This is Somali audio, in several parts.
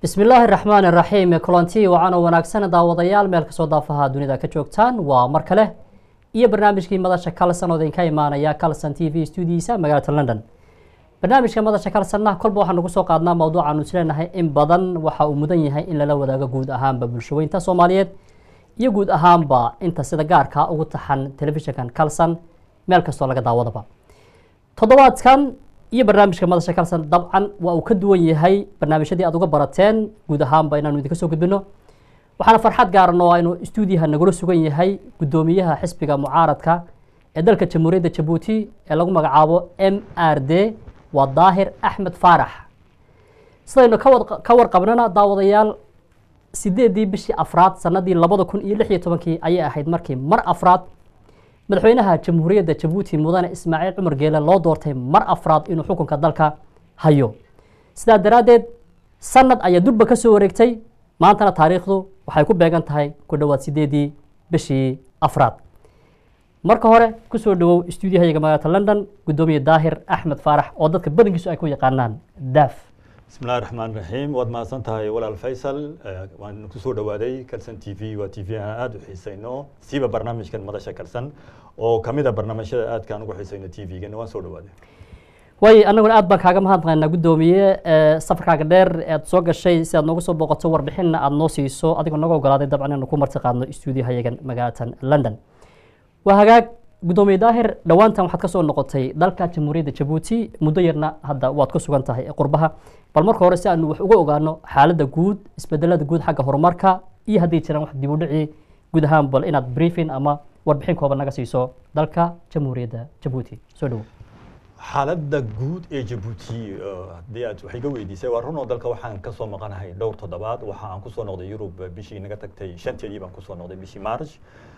bismi illaahi raxmaan iraxiim kulanti wacan oo wanaagsan daawadayaal meel kasoo daafaha dunida ka joogtaan waa mar kale iyo barnaamijkii madasha kalson oo idinka imaanaya calson t v studiisa magaalada london barnaamijka madasha kalsonna kolba waxaanu kusoo qaadnaa mawduucaanu isleenahay in badan waxa uu mudan yahay in lala wadaago guud ahaanba bulshaweynta soomaaliyeed iyo guud ahaanba inta sida gaarka ugu taxan telefishinkan calson meel kastoo laga daawadaba toddobaadkan iyo barnaamijka madasha kalson dabcan waa uu ka duwan yahay barnaamijyadii aad uga barateen guud ahaanba inaanu idinka soo gudbino waxaana farxad gaaran oo aynu stuudiyaha nagula sugan yahay guddoomiyaha xisbiga mucaaradka ee dalka jamhuuriyadda jabuuti ee lagu magacaabo m r d waa daahir axmed faarax sidaynu ka warqabnana daawadayaal sideedii bishii afraad sanadii labada kun iyo lix iyo tobankii ayay ahayd markii mar afraad madaxweynaha jamhuuriyadda jabuuti mudane ismaaciil cumar geele loo doortay mar afraad inuu xukunka dalka hayo sidaa daraaddeed sanad ayaa durba ka soo wareegtay maantana taariikhdu waxay ku beegan tahay ku dhowaad sideedii bishii afraad marka hore kusoo dhawow stuudiyahayaga magaalada london guddoomiye daahir axmed faarax oo dadka badankiisu ay ku yaqaanaan daaf bismi illahi raxmaan raxiim waad mahadsan tahay walaal faysal waan kusoo dhawaaday calson t v waa t v aan aada u xiisayno siiba barnaamijkan madasha calson oo kamid a barnaamijyada aadkaan ugu xiisayno t v-gana waan soo dhawaaday way annaguna aad baan kaaga mahadnaqaynaa guddoomiye safarkaaga dheer aad soo gashay si aad nooga soo booqato warbixinna aad noo siiso adigoo naga ogolaaday dabcan inaanu ku marti qaadno stuudiyahayagan magaalatan london waa hagaag guddoomiye daahir dhowaantan waxaad ka soo noqotay dalka jamhuuriyadda jabuuti muddo yarna hadda waad ku sugan tahay qurbaha bal marka hore si aanu wax uga ogaano xaaladda guud isbedelada guud xagga horumarka iyo hadday jiraan wax dib u dhici guud ahaan bal inaad briefing ama warbixin kooban naga siiso dalka jamhuuriyadda jabuuti soo dhawo xaaladda guud ee jabuuti haddii aad wax iga weydiisay waa runoo dalka waxaan kasoo maqanahay dhowr toddobaad waxa aan kusoo noqday yurub bishii naga tagtay shanteedii baan kusoo noqday bishii march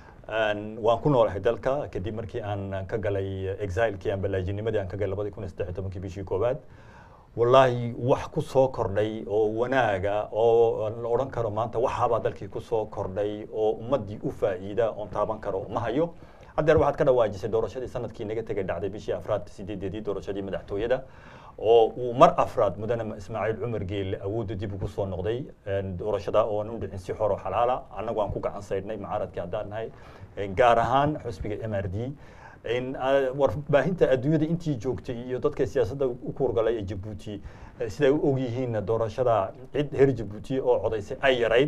waan ku noolahay dalka kadib markii aan ka galay exilekii aan balaajinimadii aan ka galay labadii kun iyo saddex iyo tobankii bishii koowaad wallaahi wax ku soo kordhay oo wanaaga oo la odhan karo maanta waxaabaa dalkii kusoo kordhay oo ummaddii u faa'iida oon taaban karo ma hayo haddeer waxaad ka dhawaajisay doorashadii sanadkii naga tegay dhacday bishii afraad sideedeedii doorashadii madaxtooyada oo uu mar afraad mudane ismaaciil cumar geelle awoodda dib ugu soo noqday doorashada ooan u dhicin si xor oo xalaala annagu aan ku gacan saydhnay mucaaradkii haddaan nahay gaar ahaan xusbiga m r d warbaahinta adduunyada intii joogtay iyo dadka siyaasadda u kuurgalay ee jabuuti siday u ogyihiin doorashada cid reer jabuuti oo codaysay ay yarayd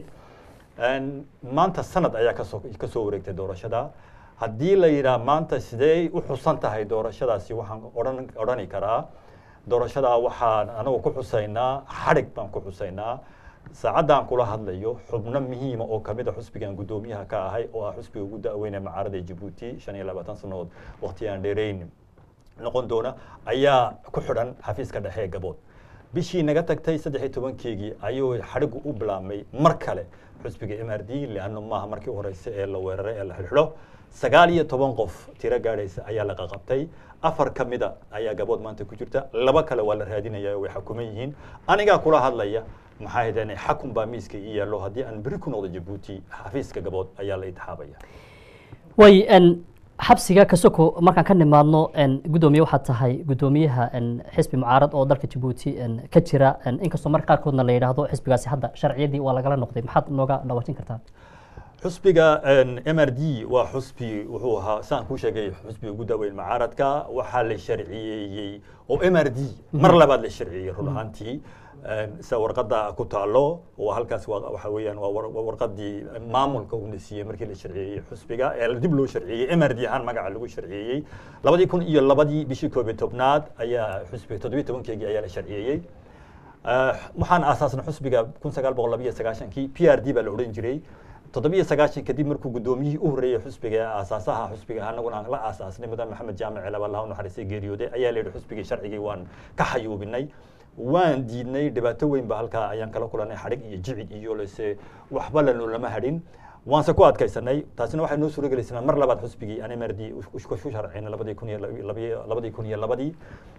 maanta sanad ayaa kasoo kasoo wareegtay doorashada haddii la yidhaah maanta sidee u xusan tahay doorashadaasi waxaan odhan odhani karaa doorashadaa waxaan anagu ku xusaynaa xadhig baan ku xusaynaa saacaddan kula hadlayo xubno muhiima oo kamid a xusbigan guddoomiyaha ka ahay oo ah xusbiga ugu da-weyne macaarada jabuuti shan iyo labaatan sannadood waqti aan dheerayn noqon doona ayaa ku xidhan xafiiska dhexe ee gabood bishii naga tagtay saddex iyo tobankeegii ayuu xadhigu u bilaabmay mar kale xusbiga m r d leanno maaha markii horeyse ee la weeraray ee la xidhxidho sagaal iyo toban qof tiro gaadhaysa ayaa la qaqabtay afar ka mida ayaa gabood maanta ku jirta laba kale waa la raadinaya way xakuman yihiin anigaa kula hadlaya maxaa haydeen xakun baa miiska ii yaallo haddii aan beri ku noqdo jabuuti xafiiska gabood ayaa la itixaabaya way xabsiga kasoko markaan ka nimaadno guddoomiye waxaad tahay guddoomiyaha xisbi mucaarad oo dalka jabuuti ka jira inkastoo marka qaarkoodna la yidhaahdo xisbigaasi hadda sharciyadii waa lagala noqday maxaad nooga dhawaajin kartaa xusbiga m r d waa xusbi wuxuu ahaa saan kuu sheegay xusbiga ugu daaweyn mucaaradka waxaa la sharciyeeyey oo m r d mar labaad la sharciyeeyey run ahaantii sida warqadda ku taalo waa halkaas waxa weeyaan waa warqadii maamulka uuna siiyey markii la sharciyeeyey xusbiga ee dib loo sharciyeeyey m r d ahaan magaca lagu sharciyeeyey labadii kun iyo labadii bishii koob iyo tobnaad ayaa xusbiga toddobiyo tobankeegii ayaa la sharciyeeyey waxaan aasaasnay xusbiga kun sagaal boqol labiyo sagaashankii p r d baa la odhan jiray toddobiyo sagaashan kadib markuu guddoomiyihii u horreeyey xusbiga aasaasaha xusbiga anaguna aan la aasaasnay mudane maxamed jaamic celab allah u naxariistay geeriyooday ayaa la yidhi xusbigii sharcigii waan ka xayuubinay waan diidnay dhibaato weyn ba halkaa ayaan kala kulanay xadhig iyo jicid iyo lase waxba lano lama hadhin waanse ku adkaysanay taasina waxay noo suuro gelaysanaa mar labaad xusbigii aan mrd ku sharcayna labadii kun iyo labadii kun iyo labadii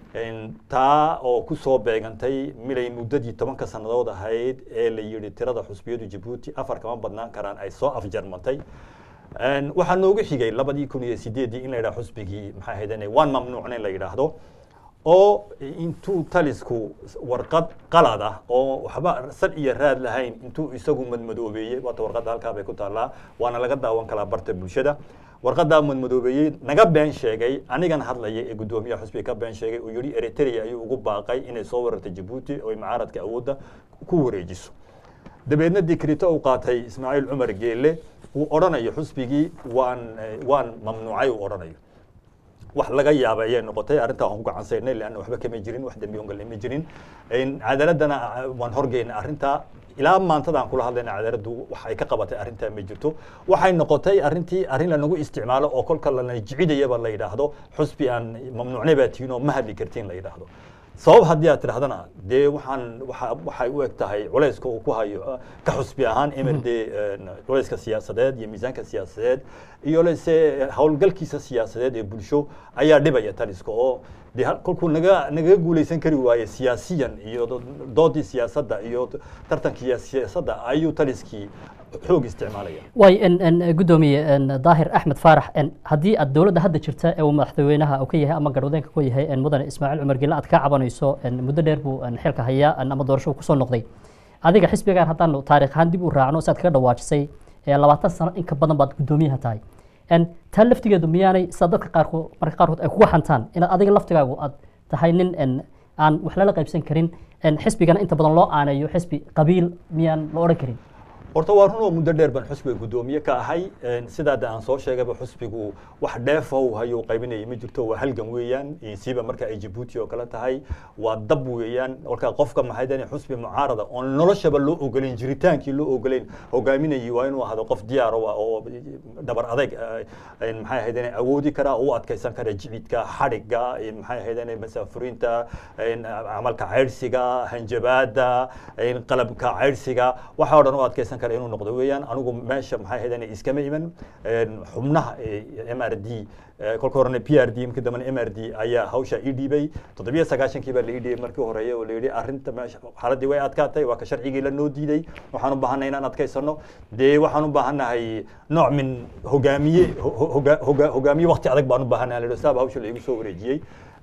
taa oo kusoo beegantay milay muddadii tobanka sannadood ahayd ee la yidhi tirada xusbiyadu jabuuti afar kama badnaan karaan ay soo afjarmantay waxaa noogu xigay labadii kun iyo sideeddii in la yidhaha xusbigii maxaa ahaydeen waan mamnuucna in la yidhaahdo oo intuu talisku warqad qalad ah oo waxba sad iyo raad lahayn intuu isagu madmadoobeeyey waata warqadda halkaa bay ku taallaa waana laga daawan karaa barta bulshada warqadaa madmadoobeeyey naga been sheegay anigan hadlaya ee guddoomiyaha xusbiga ka been sheegay uu yihi eritrea ayuu ugu baaqay inay soo warartay jabuuti oo ay mucaaradka awoodda ku wareejiso dabeedna dikrito uu qaatay ismaaciil cumar geelle uu odhanayo xusbigii waan waan mamnuucay uu odhanayo wax laga yaaba ayay noqotay arrintaa waan ku gacansaynay leanna waxba kama jirin wax dembi ongal ma jirin cadaaladana waan horgeynay arrintaa ilaa maantadaan kula hadlayna cadaaladdu wax ay ka qabatay arrintaa ma jirto waxay noqotay arrintii arrin lanagu isticmaalo oo kolka lana jicidayaba la yidhaahdo xusbi aan mamnuucnay baa tihiin oo ma hadli kartiin la yidhaahdo sabab haddii aad tidhahdana dee waxaan waa waxay u eg tahay culayska uu ku hayo ka xusbi ahaan mrd culayska siyaasadeed iyo miisaanka siyaasadeed iyo lese howlgalkiisa siyaasadeed ee bulsho ayaa dhibaya taliska oo de kolkuu naga nagaga guulaysan kari waaye siyaasiyan iyo doodii siyaasadda iyo tartankii siyaasadda ayuu taliskii xoog isticmaalaya way guddoomiye daahir axmed faarax haddii aad dowladda hadda jirta ee uu madaxweynaha uu ka yahay ama garwadeenka ku yahay mudane ismaaciil cumar gelle aad ka cabanayso muddo dheer buu xilka hayaa ama doorasho kusoo noqday adiga xisbigaan haddaanu taarikh ahaan dib u raacno si aad kaga dhawaajisay labaatan sano in ka badan baad guddoomiyaha tahay taa laftigeedu miyaanay sida dadka qaarkood marka qaarkood ay kuga xantaan inaad adiga laftigaagu aad tahay nin aan wax lala qaybsan karin xisbigana inta badan loo aaneeyo xisbi qabiil miyaan la odhan karin horta waa run oo muddo dheer baan xusbiga guddoomiye ka ahay sidaada aan soo sheegayba xusbigu wax dheefa uu hayo qaybinaya ma jirto waa halgan weeyaan siiba marka ay jabuuti oo kale tahay waa dab weeyaan kolkaa qofka maxay dani xusbi mucaarada oon noloshaba loo ogolayn jiritaankii loo ogolayn hogaaminayay waa inuu ahdo qof diyaar u ah oo dhabar adayg maxay ahayd awoodi karaa oo u adkaysan kara jicidka xadhiga maxay ahayd masaafuriinta camalka caydhsiga hanjabaada qalabka caydhsiga waxa o dhan u adkaysan kara inuu noqdo weeyaan anigu meesha maxay ahayd iskama iman xubnaha m r d kolka horena p r d markii dambena m r d ayaa hawsha ii dhiibay toddobiyo sagaashankii baa la ii dhiibay markii horeeye oo la yidhi arrinta meesha xaaladii way adkaatay waa ka sharcigii la noo diiday waxaan u baahanay inaan adkaysano dee waxaan u baahannahay nooc min hogaamiye hogaamiye wakti adag baan u baahannahay la saaba hawsha la igu soo wareejiyey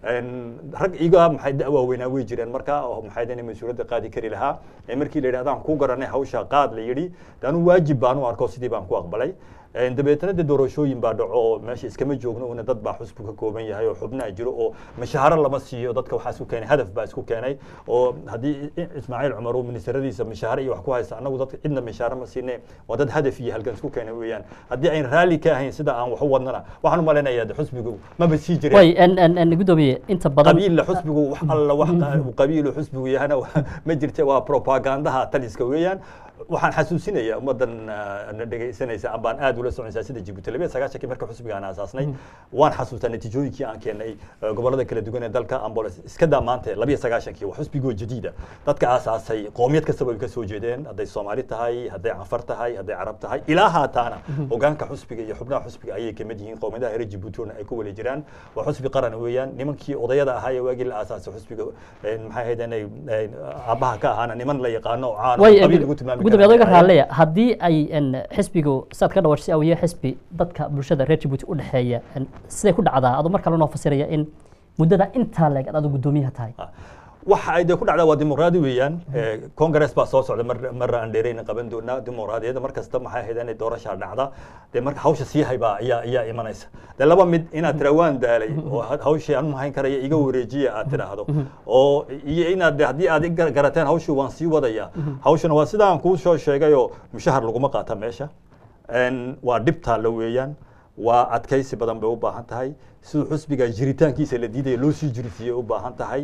rag iga maxay da waaweynaa way jireen marka oo maxay dani mas-uuliyadda qaadi kari lahaa markii la yidhi adaan ku garanay hawsha qaad la yidhi anu waajib baan u arko sidii baan ku aqbalay dabeetana de doorashooyin baa dhaco oo meesha iskama joogno una dad baa xusbu ka kooban yahay oo xubnaa jiro oo mashaaharo lama siiyo dadka waxaa isku keenay hadaf baa isku keenay oo haddii ismaaciil cumar uu ministaradiisa mashaaharo iyo wax ku haysta annagu dadka cidna mashaaharo ma siine waa dad hadaf iyo halgan isku keenay weeyaan haddii ayn raalli ka ahayn sida aan wax u wadnana waxaan u malaynayaa xusbigu maba sii jireen way guddoomiye inta badan qabiilla xusbigu wax alla wax qabiilu xusbigu yahana ma jirte waa propagandaha taliska weeyaan waxaan xasuusinayaa ummaddan na dhegaysanaysa ambaan aad ula soconaysaa sida jibuuti labiya sagaashankii marka xusbiga aan aasaasnay waan xasuustaa natiijooyinkii aan keenay gobollada kala duwan ee dalka amboles iska daa maanta labiya sagaashankii waa xusbigoo jadiida dadka aasaasay qoomiyad kastaba ay ka soo jeedeen hadday soomaali tahay hadday canfar tahay hadday carab tahay ilaa haataana hogaanka xusbiga iyo xubnaha xusbiga ayay kamid yihiin qoomiyadaha reer jibuuti ay ku wala jiraan waa xusbi qaran weeyaan nimankii odayada ahaa ee waagii la aasaasay xusbiga maxay ahayd inay aabbaha ka ahaana niman la yaqaano oo caan qabiil lagu tilmaami gudoomiye adoga raalleya haddii ay xisbigu saad ka dhawashay awiye xisbi dadka bulshada reer jabuuti u dhexeeya siday ku dhacdaa adoo mar kale noo fasiraya in muddada intaa leeg ad adu guddoomiyaha tahay waxa ay dee ku dhacdaa waa dimuqraadi weeyaan congress baa soo socda mar marra aan dheerayna qaban doonaa dimuqraadiyadda mar kasta maxay ahayd inay doorashaa dhacda dee marka hawsha sii haybaa ayaa ayaa imanaysa dee laba mid inaad tira waan daalay oo hawshii aan mahayn karaya iga wareejiya aad tidhaahdo oo iyo inaad haddii aad garateen hawshii waan sii wadaya hawshana waa sida aan kuu soo sheegayoo mushahar laguma qaata meesha waa dhibtaa la weeyaan waa adkaysi badan bay u baahan tahay siduu xusbiga jiritaankiisa la diidaya loo sii jirisiiyey u baahan tahay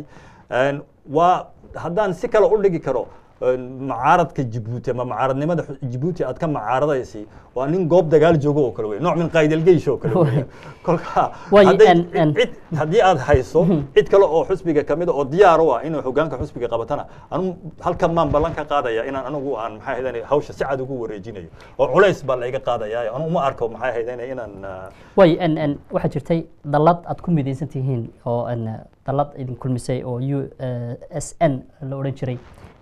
waa haddaan si kale u dhigi karo macaaradka jibuuti ama macaaradnimada jibuuti aad ka macaaradaysi waa nin goob dagaal joogo oo kale wey nooc min qaydalgeysh oo kale wey kolka cid haddii aad hayso cid kale oo xusbiga kamid oo diyaar u ah inuu hogaanka xusbiga qabatana anu halkan maan ballan ka qaadaya inaan anigu aan maxay ahayd hawsha si cad ugu wareejinayo oo culays baa layga qaadaya anu uma arko maxay ahayd inaan way waxaa jirtay dallad aad ku midaysan tihiin oo dallad idin kulmisay oo u s n la odhan jiray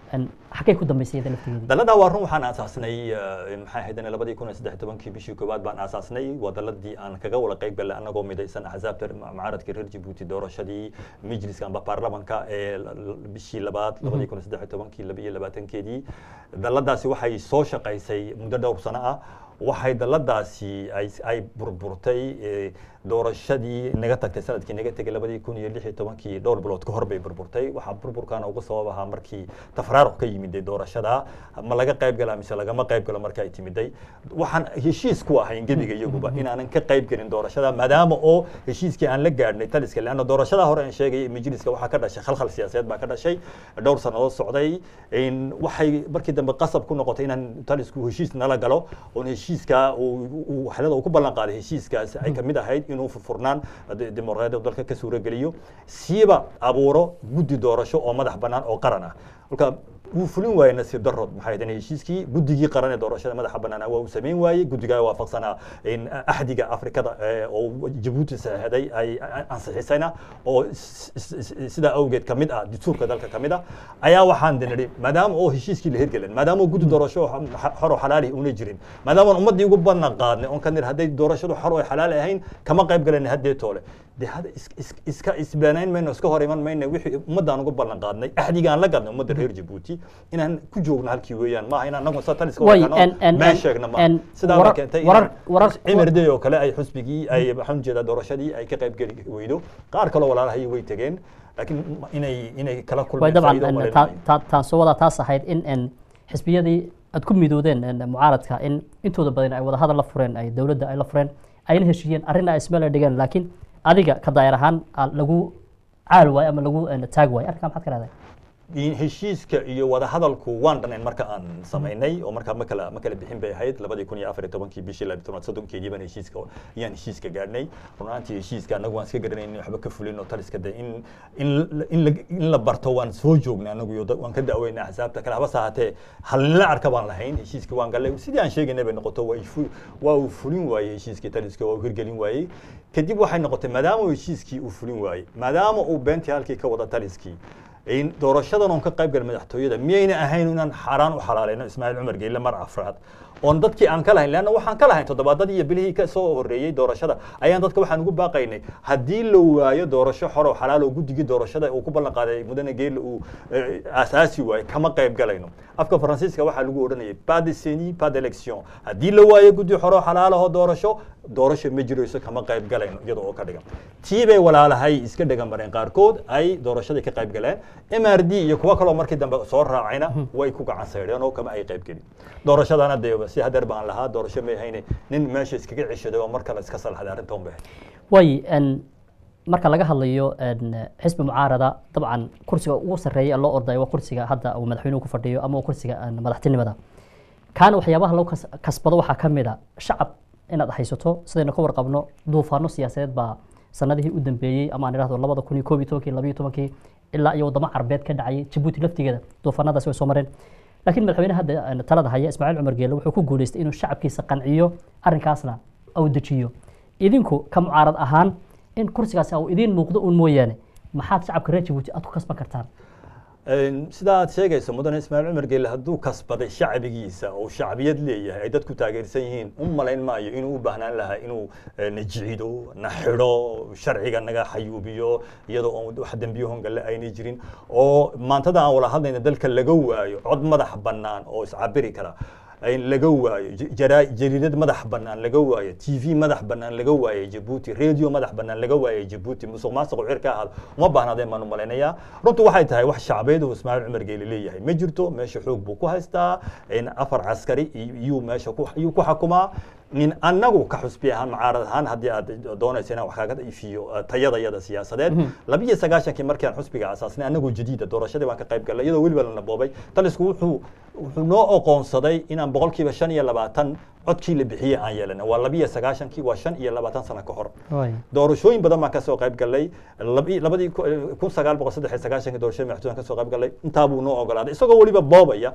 xaggay ku dambaysay iyada laftigeedii daladaa waa run waxaan aasaasnay eh, maxay ahayd labadii kun iyo saddex iyo tobankii bishii koowaad baan aasaasnay waa daladii aan kaga wada qayb galnay anagoo midaysan axsaabta mucaaradka reer jabuuti doorashadii majliska amba baarlamanka ee l- l- bishii labaad labadii kun iyo saddex iyo tobankii laba iyo labaatankeedii daladaasi waxay soo shaqaysay muddo dhowr sano ah waxay daladaasi ay ay burburtay eh, doorashadii naga tagtay sanadkii naga tegay labadii kun iyo lix iyo tobankii dhowr bilood ka hor bay burburtay waxaa burburkaana ugu sabab ahaa markii tafraaruq ka yimiday doorashada ma laga qayb galaa mise lagama qayb galo marka ay timiday waxaan heshiis ku ahayn gebiga iyaguba inaanan ka qayb gelin doorashada maadaama oo heshiiskii aan la gaadhnay taliska leanna doorashada hore aan sheegay majliska waxaa ka dhashay khalkhal siyaasadeed baa ka dhashay dhowr sannadood socday in waxay markii dambe qasab ku noqotay inaan talisku heshiis nala galo oon heshiiska uu- uu waxyaalada uu ku ballan qaaday heshiiskaas ay kamid ahayd inuu furfurnaan de- dimuqraadiyadda dalka ka suurogeliyo siiba abuuro guddi doorasho oo madax bannaan oo qaran ah marka wuu fulin waayey nasiib darood maxay ahayd heshiiskii guddigii qaran ee doorashada madaxa bannaan waa uu samayn waayey guddigaa waafaqsanaa in axdiga afrikada eh, oo jabuuti saxeexday ay ansixisayna oo s- s- s- sidaa awgeed ka mid ah dastuurka dalka ka mid ah ayaa waxaan nidhi maadaama oo heshiiskii la hirgelin maadaama oo guddi doorasho oo xa- xor oo xalaali una jirin maadaama aan ummaddii ugu ballan qaadnay oon ka nidhi hadday doorashadu xor oo xalaali ahayn kama qayb galan haddee toole de hada is- is- iska isbaanayn mayno iska hor iman mayno wixii ummaddaan ugu ballan qaadnay axdigaan la gadnay ummadda reer jabuuti inaan ku joogno halkii weeyaan maaha in anagu sa taliska Way, wadano en- en- meen en- sheegna en maaha sidaa baa warar- keentay warar- warar- cimrday oo kale ay xusbigii ay waxaan ujeedaa doorashadii ay ka qayb geli weydo qaar kaloo walaalahay way tegeen laakiin inay inay kala way kulmeen dabcan faa'iido en, umaleyn taa- maayo. taa- taan soo wadaa taas ahayd in en, xisbiyadii aad ku midoodeen en, mucaaradka in intooda badan ay wadahadal la fureen ay dowladda ay la fureen ayna heshiiyeen arrin ay ismeel dhigeen laakiin adiga ka daayar ahaan aa lagu caal waayo ama lagu en, taag waayo arrinkaa maxaad ka dhahday in heshiiska iyo wadahadalku waan dhanayn marka aan samaynay oo markaa ma kala ma kala bixin bay ahayd labadii kun iyo afar iyo tobankii bishii labiyi tobnaad soddonkeedii baan heshiiska ayaan heshiiska gaadhnay runaantii heshiiska annagu waan iska garanayn waxba ka fulin oo taliska de in in la- in la in la barto waan soo joognay annagu iyo da- waan ka da'weynay axsaabta kale habase ahaatee halnila arka baan lahayn heshiiskii waan gallay sidii aan sheegaynay bay noqoto waa ifu- waa uu fulin waayey heshiiskii taliska waa uu hirgelin waayey kadib waxay noqotay maadaama uu heshiiskii uu fulin waayey maadaama uu beentii halkii ka wada taliskii in doorashadan oon ka qayb gal madaxtooyada miyayna ahayn inaan xaaraan u xalaalayno ismaaciil cumar geyle mar afraad oon dadkii aan ka lahayn leanna waxaan ka lahayn toddobaadadii iyo bilihii ka soo horreeyey doorashada ayaan dadka waxaan ugu baaqaynay haddii la waayo doorasho xor oo xalaal oo guddigii doorashada uu ku ballan qaaday mudane geyle uu eh, aasaasi waayo kama qayb galayno afka faransiiska waxaa lagu odhanayay pas de seni pas d'élection haddii la waayo guddi xor oo xalaal ahoo doorasho doorasho ma jirayso kama qayb galayno iyada oo ka dhigan tii bay walaalahay iska dhegan mareen qaarkood ay doorashadii ka qayb galeen mrd iyo kuwo kaloo markii dambe soo raacayna way ku gacan saydheen oo kama ay qayb gelin doorashadana dee si hadeer baan lahaa doorasho may hayne nin meesha iskaga ceshaday oo mar kale iska salxaday arrintan bay ahayd way en, marka laga hadlayo en, xisbi mucaarada dabcan kursiga ugu sarreeya ee loo ordayo waa kursiga hadda uu madaxweynuhu ku fadhiyo ama waa kursiga en, madaxtinimada kaana waxyaabaha lagu kas- kasbado waxaa ka mid a shacab inaad haysato sidaynu ka warqabno duufaano siyaasadeed baa sanadihii u dambeeyey ama aan idhahdo labada kun iyo koob iyo tobankii labayo tobankii ilaa iyo wadamo carbeed ka dhacayay jabuuti laftigeeda duufaanadaasi way soo mareen laakiin madaxweyne hadda en, talada haya ismaaciil cumar geelle wuxuu ku guuleystay inuu shacabkiisa qanciyo arrinkaasna uu dejiyo idinku ka mucaarad ahaan in kursigaasi uu idiin muuqdo uun mooyaane maxaad shacabka reer jabuuti aad ku kasban kartaan sida aad sheegayso mudane ismaaciil cumar geelle hadduu kasbaday shacbigiisa oo shacbiyad leeyahay ay dadku taageersan yihiin u malayn maayo inuu u baahnaan lahaa inuu eh, na jicido na xidho sharciga naga xayuubiyo iyadoo oon wax dembiyahoon galle aynay jirin oo maantada aan wala hadlayna dalka laga waayo cod madax bannaan oo iscabiri kara in laga waayo j- jaraa- jariidad madax bannaan laga waayo t v madax bannaan laga waayo jabuuti radio madax bannaan laga waayo jabuuti musuq maasuq cir ka ahaado uma baahnaadeen baan u malaynayaa runtu waxay tahay wax shacbeed uu ismaaciil cumar geele leeyahay ma jirto meesha xoog buu ku haystaa in afar caskari iyuu meesha ku iyuu ku xakumaa nin annagu ka xusbi ahaan mucaarad ahaan haddii aad doonayso inaan wax kaaga ifiyo eh, tayadayada siyaasadeed labiyo sagaashankii markii aan xusbiga asaasnay annagoo jadiida doorashadii baan ka qayb galnay iyadoo weliba la naboobay talisku wuxuu wuxuu noo oqoonsaday inaan boqolkiiba shan iyo labaatan codkii la bixiyey aan yeelanay waa labiyo sagaashankii waa shan iyo labaatan sano ka hor doorashooyin badan baan kasoo qayb galnay labi- labadii ku- kun sagaal boqol saddex iyo sagaashankii doorashadii madaxtooyaan kasoo qayb galnay intaa buu noo ogolaaday isagoo weliba boobaya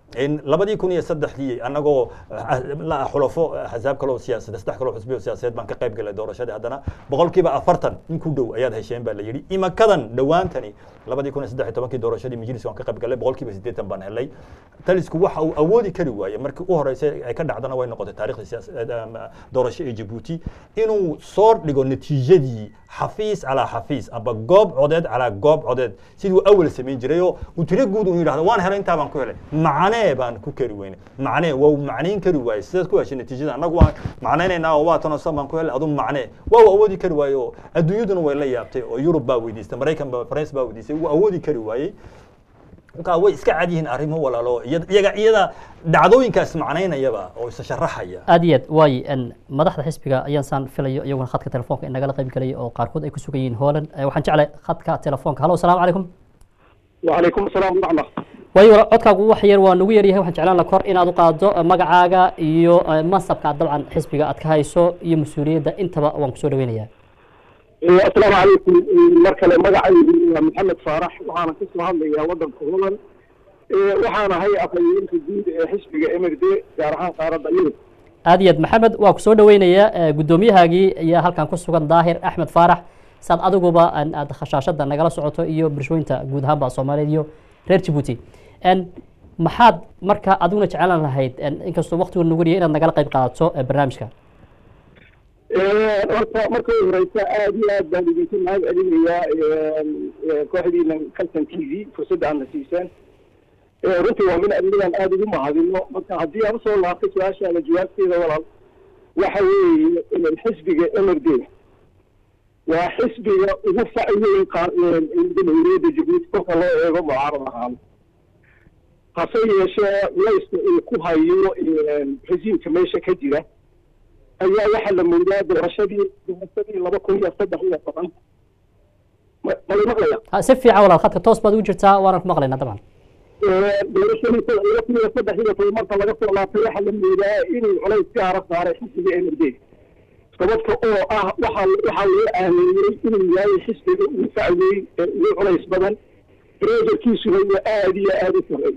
labadii kun iyo saddexdii annagoo la xulafo axsaab kaloo siyaasad saddex kaloo xusbi oo siyaasadeed baan ka qayb galay doorashadii haddana boqolkiiba afartan in ku dhow ayaad hesheen baa la yidhi imakadan dhowaantani labadii kun iyo saddex iyo tobankii doorashadii majlis waan ka qayb galay boqolkiiba siddeetan baan helay talisku waxa uu awoodi kari waaye markii u horeysay ay ka dhacdana way noqotay taarikhda siyaasad doorasho ee jabuuti inuu soo dhigo natiijadii xafiis calaa xafiis amba goob codeed calaa goob codeed siduu awal samayn jiray oo uu tiro guud uu yidhahdo waan helay intaa baan ku helay macnee baan ku kari weyne macnee waa macnayn kari waaye sidaad ku heshay natiijada annagu waan macnaynaynaa oo waa tan oo san baan ku helay adu macnee waa uu awoodi kari waaye oo adduunyaduna way la yaabtay oo yurub baa weydiistay maraykan baa faransa baa weydiistay wuu awoodi kari waayey markaa way iska cad yihiin arrimo walaalo iyaga iyada dhacdooyinkaas macnaynayaba oo isa sharaxaya aad iyo aad waaye madaxda xisbiga ayaan saan filayo iyaguna khadka telefoonka inagala qayb galaya oo qaarkood ay ku sugan yihiin hooland waxaan jeclay khadka telefoonka hallo asalaamu calaykum وعليكم السلام ورحمة waayo codkaagu wax yar waa nagu yaryahay waxaan jeclaan la kor inaad u qaado magacaaga iyo mansabka dabcan xisbiga aad ka hayso iyo mas-uuliyadda intaba waan kusoo dhaweynayaa السلام عليكم مركز مقعي محمد صارح وأنا كنت هذا يا ودن كهولن وحنا هي أقيم في جديد حسب إمر دي جارحان قارة يورب aad iyo aad maxamed waa kusoo dhaweynayaa guddoomiyahaagii ayaa halkan ku sugan daahir axmed faarax saad adiguba aad khashaashada nagala socoto iyo bulshooyinta guud ahaanba soomaaliyeed iyo reer jabuuti maxaad marka adiguna jeclaan lahayd inkastoo waqtigu nagu riya inaad nagala qayb qaadato barnaamijka horta marka u horeysa aada iyo aad baan idinku mahad celinayaa kooxdiina calton t v fursadda aadna siiseen runtii waa min adigadan aada ugu mahadino marka haddii aan usoo laabtay su-aashaada jawaabteeda walaal waxa weeye xisbiga mrd waa xisbiga ugu faciweyn jamhuuriyadda jabuuti kolka loo eego mucaarad ahaan hase yeeshee layska uu ku hayo resiimka meesha ka jira ayaa waxaa la moodaa doorashadii doorashadii laba kun iyo saddex iyo toban mala maqlaya si fiican walaal khadka toos baad ugu jirtaa waana ku maqlaynaa dabcan doorashadii laba kun iyo saddex iyo toban marka laga soo laabtay waxaa la moodaa inuu culays gaara saaray xisbiga mrd sababta oo ah waxa waxaa loo aaminiyey inuu yahay xisbiga ugu facweyn ee ugu culays badan reejarkiisuna waa aada iyo aada u sareey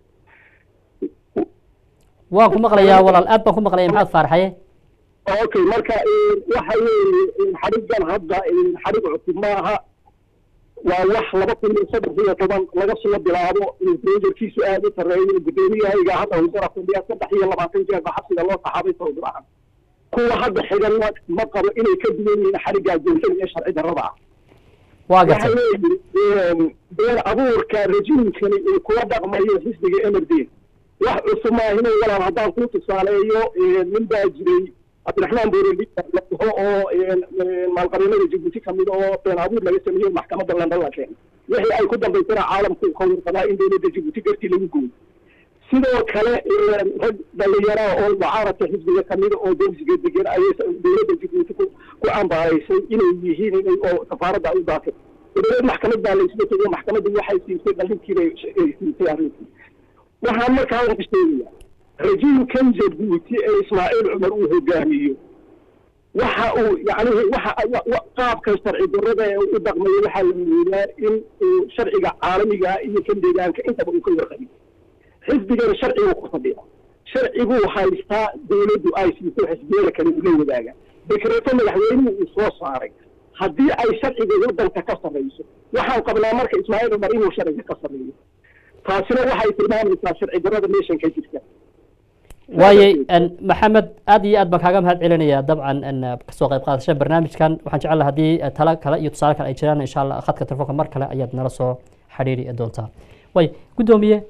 waan ku maqlayaa walaal aad baan ku maqlaya maxamed faaraxaye okay marka waxa weeye xadhigan hadda xadhig cusub maaha waa wax laba kun iyo saddex iyo toban laga soo bilaabo reejarkiisu aada u sareeyo guddoomiyahayga hadda husara fadhiya saddex iyo labaatan jeer ba xabsiga loo saxaabay sawdiracan kuwa hadda xigan ma qabo inay ka duwan yihiin xadhiggaa joogtada iyo sharci darrada ah waa waxa gartay weeye been abuurka rejiimkani uu kula dhaqmayo xisbiga mrd wax cusub maahinay walaal haddaan kuu tusaaleeyo nin baa jiray cabdiraxmaan booreli laho oo maalqabeennada jabuuti kamid oo been abuur laga sameeyey maxkamadda london la keenay wixii ay ku dambaysana caalamku ka warqabaa in dowladda jabuuti gartii lagu gooyo sidoo kale rag dhallinyaraha oo mucaaradka xisbiga kamida oo dersiga degan ayay dowladda jabuuti ku ku ambaaraysay inay yihiin inay oo safaaradda ay u daafeen dowlad maxkamad baa laysla tegay maxkamaddu waxay siisay dhalinkiibay ay siisay arrintii waxaan markaa ka sheegaya rajiimkan jabuuti ee ismaaciil cumar uu hogaamiyo waxa uu yacnihi waxa qaabka sharci darrada ee u dhaqmayo waxaa la moodaa in uu sharciga caalamiga iyo kan deegaanka intaba uu ka warqabiyo xisbigan sharcigu ku fadhiya sharciguu haystaa dowladdu ay siiso xisbiyada kale ula wadaaga dekreeto madaxweynuhu uu soo saaray haddii ay sharciga waddanka ka sarreyso waxaan qabnaa marka ismaaciil cumar inuu sharciga ka sarreeyo taasina waxay tilmaamaysaa sharci darrada meeshan ka jirta waayey maxamed aad iyo aad baan kaaga mahad celinayaa dabcan kasoo qayb qaadasha barnaamijkan waxaan jecel lahaa haddii talo kale iyo tusaale kale ay jiraan insha allah khadka telefoonka mar kale ayaad nala soo xidhiiri doontaa way guddoomiye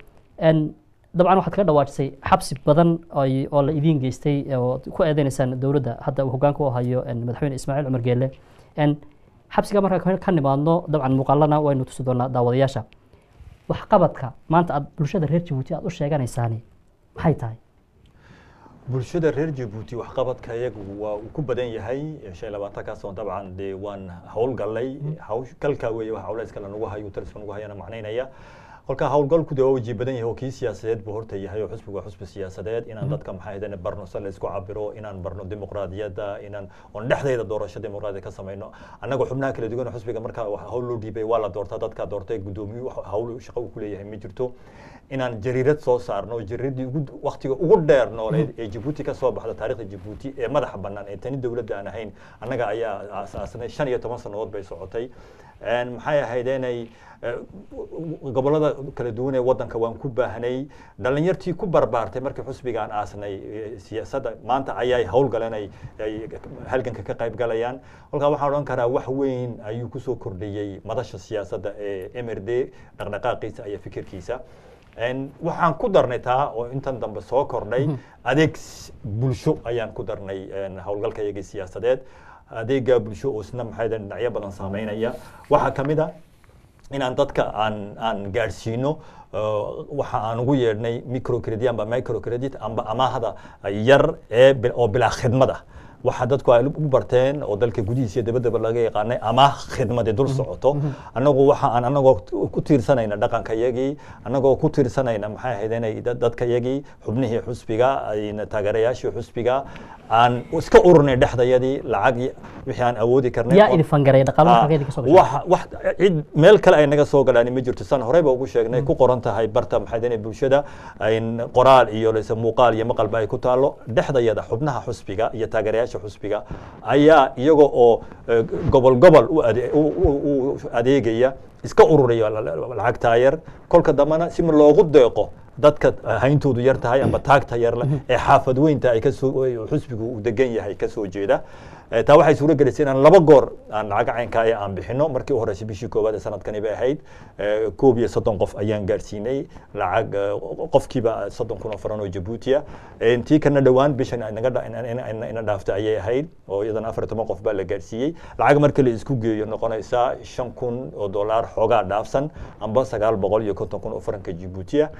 dabcan waxaad kaga dhawaajisay xabsi badan ay- oo la idiin geystay oo ku eedeynaysaan dowladda hadda uu hogaanka u hayo madaxweyne ismaaciil cumar geelle xabsiga marka ka- ka nimaadno dabcan muuqaalana waynu tusi doonaa daawadayaasha waxqabadka maanta aad bulshada reer jabuuti aad u sheeganaysaani maxay tahay bulshada reer jabuuti waxqabadka iyagu waa uu ku badan yahay shan iyo labaatankaasoo dabcan dee waan howlgallay hawsh kalkaa weeye waxa culayska lanagu hayo taliska nagu hayana macnaynaya kolka howlgalku dee waa waji badan yahay oo kii siyaasadeed buu horta yahay oo xusbigu waa xusbi siyaasadeed inaan dadka maxay ahaydeen barno se la isku cabiro inaan barno dimuqraadiyadda inaan oon dhexdeeda doorasho dimuqraadiya ka samayno annaga xubnaha kala duwan oo xusbiga marka wax hawl loo dhiibay waa la doortaa dadka doortay guddoomiyu wax hawl shaqo uu ku leeyahay ma jirto inaan jariirad soo saarno jariiradii ugu waktiga ugu dheer nooleed ee Djibouti ka soo baxda taariikhda Djibouti ee madaxa bannaan ee tani dowladda aan ahayn annaga ayaa aasaasnay shan iyo toban sannadood bay socotay Een, maxay ahayd inay eh, gobollada kala duwan ee waddanka waan ku baahnay dhalinyartii ku barbaartay markii xusbigaan aasnay eh, siyaasadda maanta ayay howlgaleen ay ay halganka ka qayb galayaan kolkaa waxaan odhan karaa wax weyn ayuu kusoo kordhiyey madasha siyaasadda ee MRD dhaqdhaqaaqiisa iyo fikirkiisa Een, waxaan ku darnay taa oo intan dambe soo kordhay adeeg s- bulsho ayaan ku darnay een, howlgalka iyagii siyaasadeed adeega bulsho oo isna maxay ahayd dhinacyo badan saameynaya waxaa ka mid a inaan dadka aan aan gaadhsiino uh, waxa aan ugu yeedhnay microcredit amba microcredit amba amaahda yar ee bil- oo bilaa khidmad ah waxa dadku ay u barteen oo dalka gudihiisa iyo dabaddaba laga yaqaanay amaah khidmadi dul socoto annagu waxa aan annagoo ku tiirsanayna dhaqanka yagii annagoo ku tiirsanayna maxay ahayd inay dad- dadka yagii xubnihii xusbiga ayna taageerayaashii xusbiga aan iska ururnay dhexdayadii lacag y- wixii aan awoodi karnay yaa oo- idin fangaray dhaqaalaha Ah, xageedii ka soo gashay wax wax cid meel kale ay naga soo galaan ma jirto san horeyba ugu sheegnay ku qoran tahay barta maxay dene bulshada in qoraal iyo lase muuqaal iyo maqalba ay ku taalo dhexdayada xubnaha xusbiga iyo taageerayaasha xusbiga ayaa iyaga oo eh, gobol gobol u ade- u- u- u adeegaya iska ururaya la- la- lacag taayar kolka dambena si loogu deeqo dadka hayntoodu yar tahay amba taagta yar leh ee xaafad weynta ay kasoo xusbigu uu degan yahay kasoo jeeda Eh, taa waxay suuro gelisay inaan laba goor aan lacag caynka ah aan bixino markii u horeysay bishii koowaad ee sanadkani bay ahayd Eh, koob iyo soddon qof ayaan gaarsiinay lacag eh, qofkiiba soddon kun oo faran oo jabuutiya tii kana dhowaan bishan inaga dha- ina- ina- ina- ina dhaaftay ayay ahayd oo iyadana afar iyo toban qof baa la gaarsiiyey lacag marka la isku geeyo noqonaysaa shan kun oo dollar xoogaa dhaafsan amba sagaal boqol iyo konton kun oo faranka jabuutiya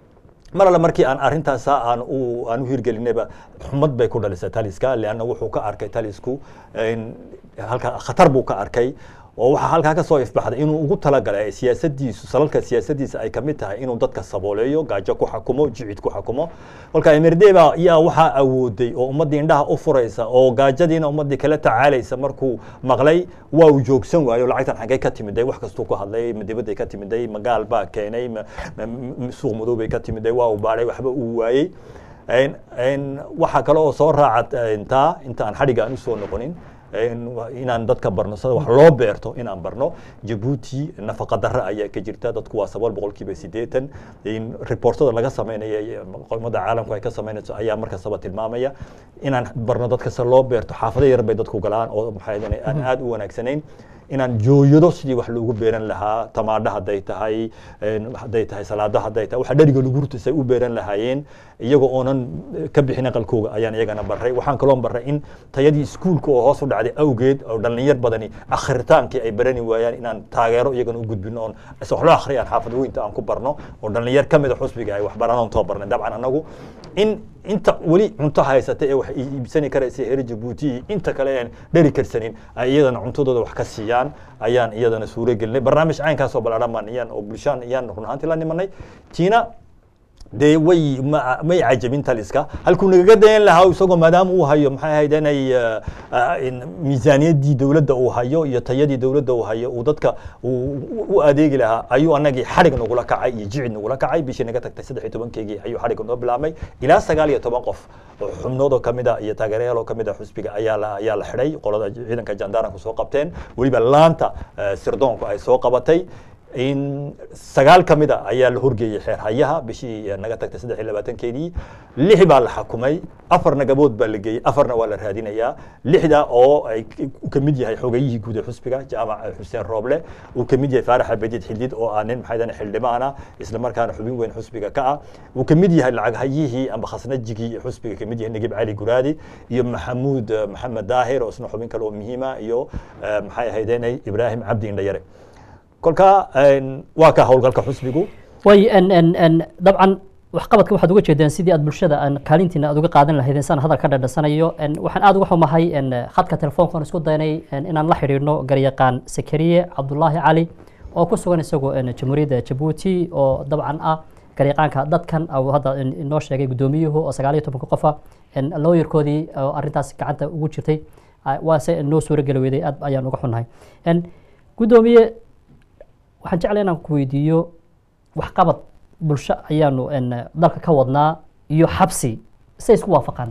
mar alle markii aan arrintaasa aan u aan u hirgelinayba xumad bay ku dhalisay taliska leanna wuxuu ka arkay talisku in halka khatar buu ka arkay oo waxaa halkaa ka soo ifbaxday inuu ugu talagalay siyaasadiisu salalka siyaasadiisa ay kamid tahay inuu dadka sabooleeyo gaajo ku xakumo jicid ku xakumo kolka emirdeeba yaa waxaa awooday oo ummaddii indhaha u furaysa oo gaajadiina ummaddii kala tacaalaysa markuu maqlay waa uu joogsan waayo lacagtan xaggee ka timiday wax kastuu ku hadlay ma dibadday ka timiday ma gaal baa keenay ma ma- ma- suuq madow bay ka timiday waa uu baadhay waxba uu waayey Een- een, waxaa kale oo soo raaca intaa inta aan xadhiga aan usoo noqonin een, wa- inaan dadka barno sida wax loo beerto inaan barno jabuuti nafaqa darre ayaa ka jirta dadku waa sagaal boqolkiiba siddeetan in reportada laga sameynaya iyo qolmada caalamku ay ka sameynayso ayaa markastaba tilmaamaya inaan barno dadka sida loo beerto xaafado yar bay dadku galaan oo maxay ahayd aan aad u wanaagsanayn inaan jooyado sidii wax loogu beeran lahaa tamaadho hadday tahay een, hadday tahay salaado hadday tahay waxa dheriga lagu rutisay u beeran lahaayeen iyagoo oonan eh, ka bixin aqalkooga ayaan iyagana baray waxaan kaloo baray in tayadii iskuulka oo hoos u dhacday awgeed oo dhalinyar badani akhritaankii ay barani waayaan inaan taageero iyagana u gudbino oon is wax loo akhriyaan xaafad weynta aan ku barno oo dhalinyar ka mid a xusbiga ay wax baranaan too barnay dabcan anagu in inta weli cunto haysata ee wax iibsani karaysa reer jabuuti inta kale aan dheri karsanin ay iyadana cuntadooda wax ka siiyaan ayaan iyadana suuro gelinay barnaamij caynkaasoo ballaadhan baan iyaan oo bulshaan iyaan run ahaantii la nimanay tiina dee way ma- may cajabin taliska halkuu nagaga dayan lahaa isagoo maadaama uu hayo maxay ahayd inay eh, ah, in miisaaniyaddii dowladda uu hayo iyo tayadii dowladda uu hayo uu dadka uu u adeegi lahaa ayuu anagii xadhig nagula kacay iyo jicid nagula kacay bishii naga tagtay saddex iyo tobankeygii ayuu xadhig noo bilaabmay ilaa sagaal iyo toban qof oo xubnood oo kamid a iyo taageerayaal oo kamid a xusbiga ayaa la ayaa la xidhay qolada ciidanka jandaranku soo qabteen weliba laanta eh, sirdoonku ay soo qabatay in sagaal ka mid a ayaa la horgeeyey xeer hayaha bishii naga tagtay saddex iyo labaatankeedii lix baa la xakumay afarna gabood baa la geeyey afarna waa la raadinayaa lixda oo ay uu ka mid yahay xogayihii guud ee xusbiga jaamac xuseen rooble uu ka mid yahay faarax abediid xildid oo ah nin maxay xildhibaana isla markaana xubin weyn xusbiga ka ah uu ka mid yahay lacag hayihii amba khasnajigii xusbiga ka mid yahay nagib cali guraadi iyo maxamuud eh, maxamed daahir oo isna xubin kale oo muhiima iyo eh, maxay ahaydeenay ibraahim cabdi indhayare kolka een, waa ka howlgalka xusbigu way n n n dabcan waxqabadka waxaad uga jeedeen sidii aad bulshada aan kaalintiina aad uga qaadan lahaydeen saan hadal ka dhadhasanayo n waxaan aad uga xumahay n khadka telefoonkaan isku daynay n inaan la xidhiidhno garyaqaan sakariye cabdulaahi cali oo ku sugan isagoo een, jamhuuriyadda jabuuti oo dabcan ah gariiqaanka dadkan uu hadda in- inoo sheegay guddoomiyuhu oo sagaal iyo tobanka qofa looyarkoodii oo arrintaas gacanta ugu jirtay ah, waase noo suuro geli weyday aad ayaan uga xunnahay En, guddoomiye waxaan jeclay inaan ku weydiiyo waxqabad bulsho ayaanu en, dalka ka wadnaa iyo xabsi say isku waafaqaan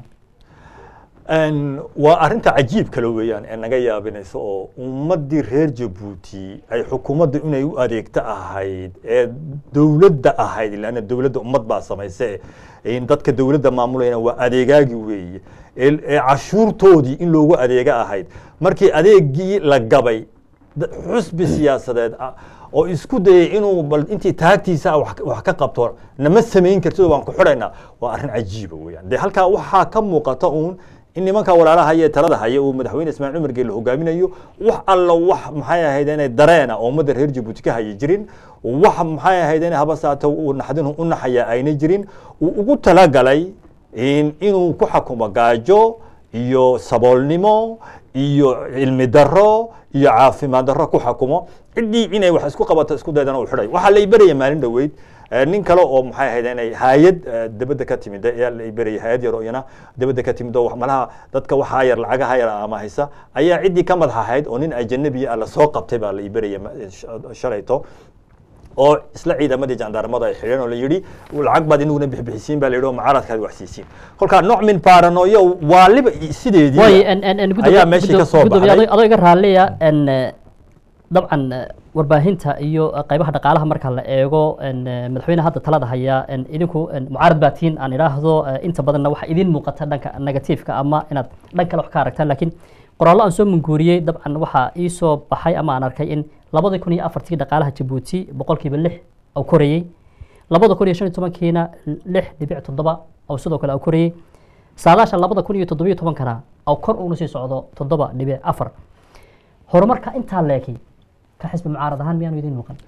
Een, waa arrinta cajiib kale weeyaan ee naga yaabinaysa oo ummaddii reer jabuuti ay xukuumadda inay u adeegto ahayd ee dowladda ahayd ilaana dowladda ummad baa samayse in dadka dowladda maamulayna waa adeegaagi weeye ee ee cashuurtoodii in loogu adeega ahayd markii adeegii la gabay da- xusbi siyaasadeed ah oo isku dayay inuu bal intii taagtiisa ah wax wax ka qabto nama samayn kartid waan ku xidhaynaa waa arrin cajiiba weeyaan dee halkaa waxaa ka muuqata uun in nimanka walaalaha iyo talada haya uu madaxweyne ismaaciil cumar geelle hogaaminayo wax alla wax maxay ahayd inay dareena oo ummadda reer jabuuti ka haya jirin wax maxay ahayd inay haba saato uu naxdin u naxaya ayna jirin uu ugu talagalay in inuu ku xakumo gaajo iyo saboolnimo iyo cilmi daro iyo caafimaad daro ku xakumo ciddii inay wax isku qabato isku daydana uu xidhay waxaa la iberaya maalin dhoweyd eh, nin kale oo maxay ahayd inay hayad eh, dibadda ka timid ayaa la iberaya hayad yar oo iyana dibadda ka timid oo wax- malaha dadka waxaa yar lacagaha yar ama haysa ayaa ciddii ka madax ahayd oo nin ajanabi ah la soo qabtay baa la iberaya ma- sh- shalayto oo isla ciidamadii jandarmada ay xidheen oo la yidhi lacag baad inuguna bixbixisiin baa la yidhi oo mucaaradkaad wax siisiin kolkaa nooc min paranoyo waaliba sideedii way en en en ayaa meeshii ka soo gudoomiye baxday adoo adoo iga raalliya en eh, dabcan eh, warbaahinta iyo eh, qaybaha dhaqaalaha marka la eego en eh, madaxweyne hadda talada haya en idinku en mucaarad baa tihiin aan idhaahdo eh, inta badanna waxaa idin muuqata dhanka negatiifka ama inaad dhan kale wax ka aragtaan laakiin qoraallo aan soo munguuriyey dabcan waxaa ii soo baxay ama aan arkay in labadii kun iyo afartii dhaqaalaha jabuuti boqolkiiba lix au korayey labada kun iyo shan iyo tobankiina lix dhibic toddoba oo sidoo kale au korayey saadaasha labada kun iyo toddobiyo tobankana oo kor uuna sii socdo toddoba dhibic afar horumarka intaa leeki ka xisbi mucaarad ahaan miyaanu idin muuqan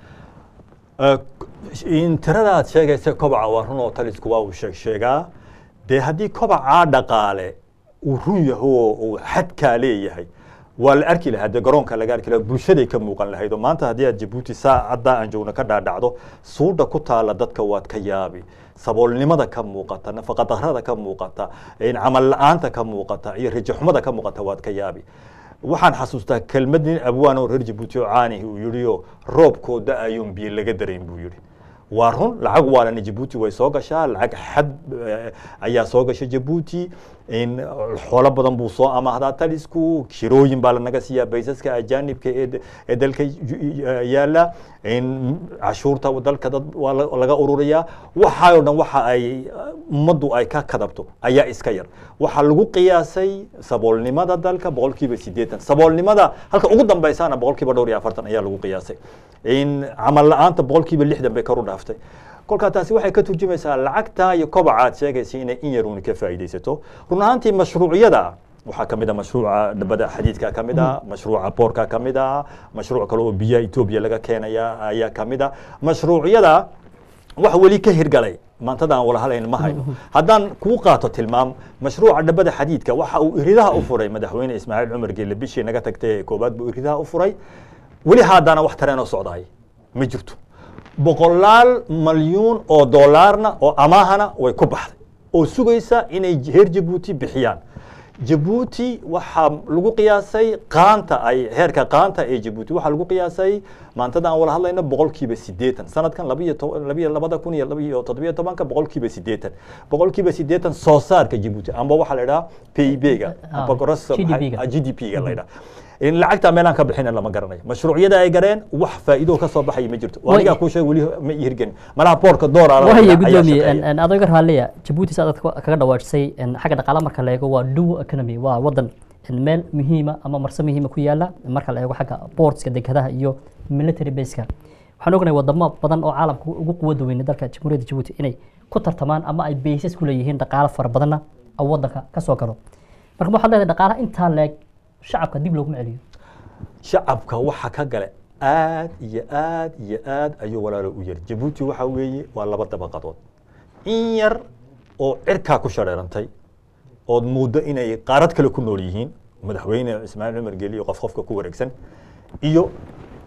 in tirada aad sheegaysa kobaca waa run oo talisku waa uu sheeg sheegaa dee haddii kobacaa dhaqaale uu run yaho oo uu xadkaa leeyahay waa la arki lahaa dee garoonka laga arki lahaa bulshaday ka muuqan lahayd oo maanta haddii aad jabuuti saacadda aan joogno ka dhaadhacdo suudha ku taala dadka waad ka yaabi saboolnimada ka muuqata nafaqadarrada ka muuqata in camal la-aanta ka muuqata iyo rajaxumada ka muuqata waad ka yaabi waxaan xasuustaa kelmad nin abwaan oo reer jabuuti oo caanihi uu yidhi oo roobkoo da-ayoon biyo laga darayn buu yidhi waa run lacag waalana jabuuti way soo gashaa lacag xad eh, ayaa soo gasha jabuuti in xoolo badan buu soo amaahdaa talisku kirooyin baa lanaga siiyaa baysaska ajaanibka ee d- ee dalka yu- yaala in cashuurta dalka dad waa la- laga ururiyaa waxaa oo dhan waxa ay eh, ummaddu ay ka kadabto ayaa iska yar waxaa lagu qiyaasay saboolnimada dalka boqolkiiba siddeetan saboolnimada halka ugu dambaysana boqolkiiba dhowr iyo afartan ayaa lagu qiyaasay in camal la-aanta boqolkiiba lixdan bay kor u dhaaftay kolkaa taasi waxay ka turjumaysaa lacagta iyo kobaca aad sheegaysa inay in yaruuni ka faa'iidaysato run ahaantii mashruucyada waxaa ka mid a mashruuca dabada xadiidka ka mid a mashruuca boorka ka mid a mashruuc kale oo biyaha etoobiya laga keenaya ayaa ka mid a mashruucyada wax weli ka hirgalay maantada aan wala halayn ma hayno haddaan kuu qaato tilmaam mashruuca dhabada xadiidka waxa uu iridaha u furay madaxweyne ismaaciil cumar geelle bishii naga tagtay ee koobaad buu iridaha u furay weli haddana wax tareenoo socdaay ma jirto boqolaal malyuun oo doolaarna oo amaahana way ku baxday oo sugaysa inay reer jabuuti bixiyaan jabuuti waxaa lagu qiyaasay qaanta ay heerka qaanta ee jabuuti waxaa lagu qiyaasay maantada aan wala hadlayno boqolkiiba siddeetan sanadkan labiyo to- labiyo labada kun iyo labiyo toddobiyo tobanka boqolkiiba siddeetan boqolkiiba siddeetan soo saarka jabuuti amba waxaa la idhaha p i b-ga Ah, amba gross GDP-ga. g d p-ga la idhaha in lacagta meelaan ka bixina lama garanayo mashruucyada ay gareen wax faa'iido ka soo baxaya ma jirto Way- anigaa kuu sheeg weli ma ii hirgelin malaha boorka doolar wahaya gudoomiye en- en adoo iga raalliya jabuuti saa dadka kaga dhawaajisay en xagga dhaqaala marka la eego waa dual economy waa wadan en meel muhiima ama marse muhiima ku yaala marka la eego xagga boardska dekedaha iyo military baseka waxaan ognahay wadamo badan oo caalamka ugu quwada weyne dalka jamhuuriyadda jabuuti inay ku tartamaan ama ay baysas ku leeyihiin dhaqaalo fara badanna oo wadanka ka soo galo marka waxaad leedahay dhaqaalaha intaa leeg shacabka dib looguma celiyo shacabka waxa ka gale aad iyo aad iyo aad ayuu walaalo u yari jabuuti waxa weeye waa laba dabaqadood in yar oo cirkaa ku shareerantay ood muddo inay qaarad kale ku nool yihiin madaxweyne ismaaciil cumar geli iyo qof qofka ku wareegsan iyo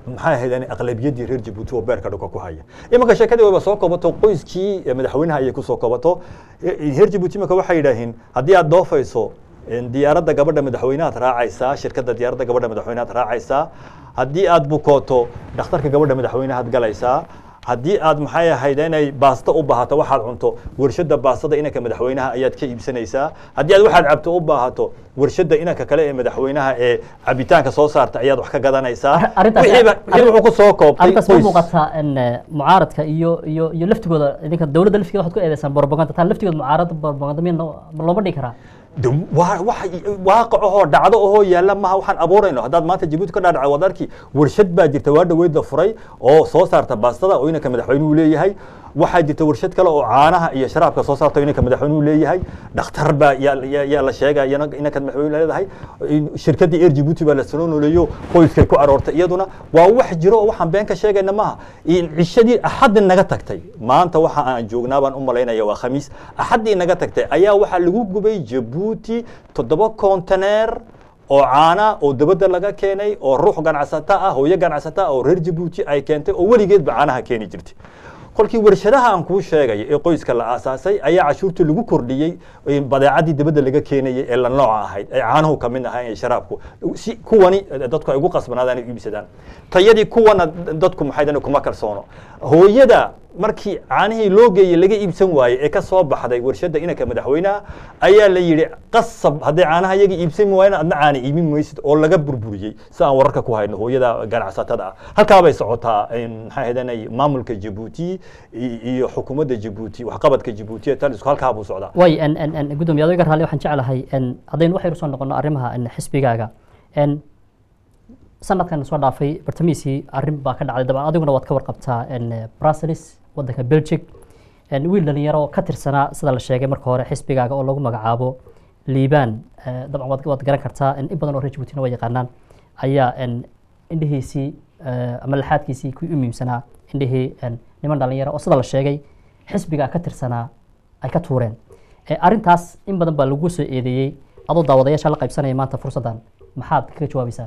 maxay ahayd aqlabiyadii reer jabuuti oo beerka dhulka ku haya imanka sheekadii wayba soo kobato qoyskii eh, madaxweynaha ayay kusoo kobato Eh, reer jabuuti imanka waxay yidhaaheen haddii aad doofayso een, diyaaradda gabadha madaxweynahaad raacaysaa shirkadda diyaaradda gabadha madaxweynahaad raacaysaa haddii aad bukooto dhakhtarka gabadha madaxweynahaad galaysaa haddii aad maxay ahayd inay baasto u baahato waxaad cunto warshadda baastada inanka madaxweynaha ayaad ka iibsanaysaa haddii aad waxaad cabto u baahato warshadda inanka kale ee madaxweynaha ee cabitaanka soo saarta ayaad wax ka gadanaysaa arrintaas- wixiiba wixii wuxuu ku soo koobtay arrintaas ma qoys. muuqataa in eh, mucaaradka iyo iyo iyo laftigooda idinka dowladda laftigeeda waxaad ku eedeysaan propaganda taa laftigeeda mucaarada propaganda miya no- ma looma dhigi karaa de waa wax waaqac ahoo dhacdo ahoo yaalla maha waxaan abuurayno haddaad maanta jabuuti ka dhaadhaca waad arki warshad baa jirta waa dhaweyd la furay oo soo saarta baastada oo inanka madaxweynuhu leeyahay waxaa jirta warshad kale oo caanaha iyo sharaabka soo saarta oo inanka madaxweynuhu leeyahay dhakhtar baa yaa yaa- yaa la sheegaya iyana- inanka madaxweynuhu leedahay in shirkaddii air jabuuti baa la soo nooleeyo qoyskay ku aroortay iyaduna waa wax jiro oo waxaan been ka sheegayna maaha in cishadii axaddi naga tagtay maanta waxa aan joognaa baan u malaynaya waa khamiis axaddii naga tagtay ayaa waxaa lagu gubay jabuuti toddoba konteneer oo caana oo dabadda laga keenay oo ruux ganacsata ah hooyo ganacsata ah oo reer jabuuti ay keentay oo weligeedba caanaha keeni jirtay kolkii warshadaha aan kuu sheegay ee qoyska la aasaasay ayaa cashuurtii lagu kordhiyey ee badeecadii dabadda laga keenayay ee la nooca ahayd ee caanuhu ka mid ahaa ee sharaabku si kuwani eh, dadku ay ugu qasbanaadaan ay u iibsadaan tayadii kuwana dadku maxay dhan kuma kalsoono hooyada markii caanihii loo geeyey laga iibsan waayey ee ka soo baxday warshadda inanka madaxweynaha ayaa la yidhi qasab hadday caanaha iyaga iibsan waayna adna caana iibin maysid oo laga burburiyey si aan wararka ku hayno hooyada ganacsatada ah halkaa bay socotaa een, maxay ahaydeenay maamulka jabuuti i- iyo xukuumadda jabuuti waxqabadka jabuuti ee talisku halkaa buu socdaa way en en en gudoomiye adiga raalli waxaan jeclahay en haddaynu waxaynu soo noqono arrimaha en xisbigaaga en sanadkan soo dhaafay bartamihiisii arrin baa ka dhacday dabcan adiguna waad ka warqabtaa en brussels waddanka belgic en wiil dhalinyaro oo ka tirsanaa sida la sheegay marka hore xisbigaaga oo lagu magacaabo liibaan eh, dabcan waad waad garan kartaa en in badan oo reer jabuutina waa yaqaanaan ayaa en indhihiisii eh, ama laxaadkiisii kuwii u muhiimsanaa indhihii en niman dhalinyaro oo sida la sheegay xisbigaa ka tirsanaa ay ka tuureen Eh, arrintaas in badan baa lagu soo eedeeyey adoo daawadayaasha la qaybsanaya maanta fursaddan maxaad kaga jawaabaysaa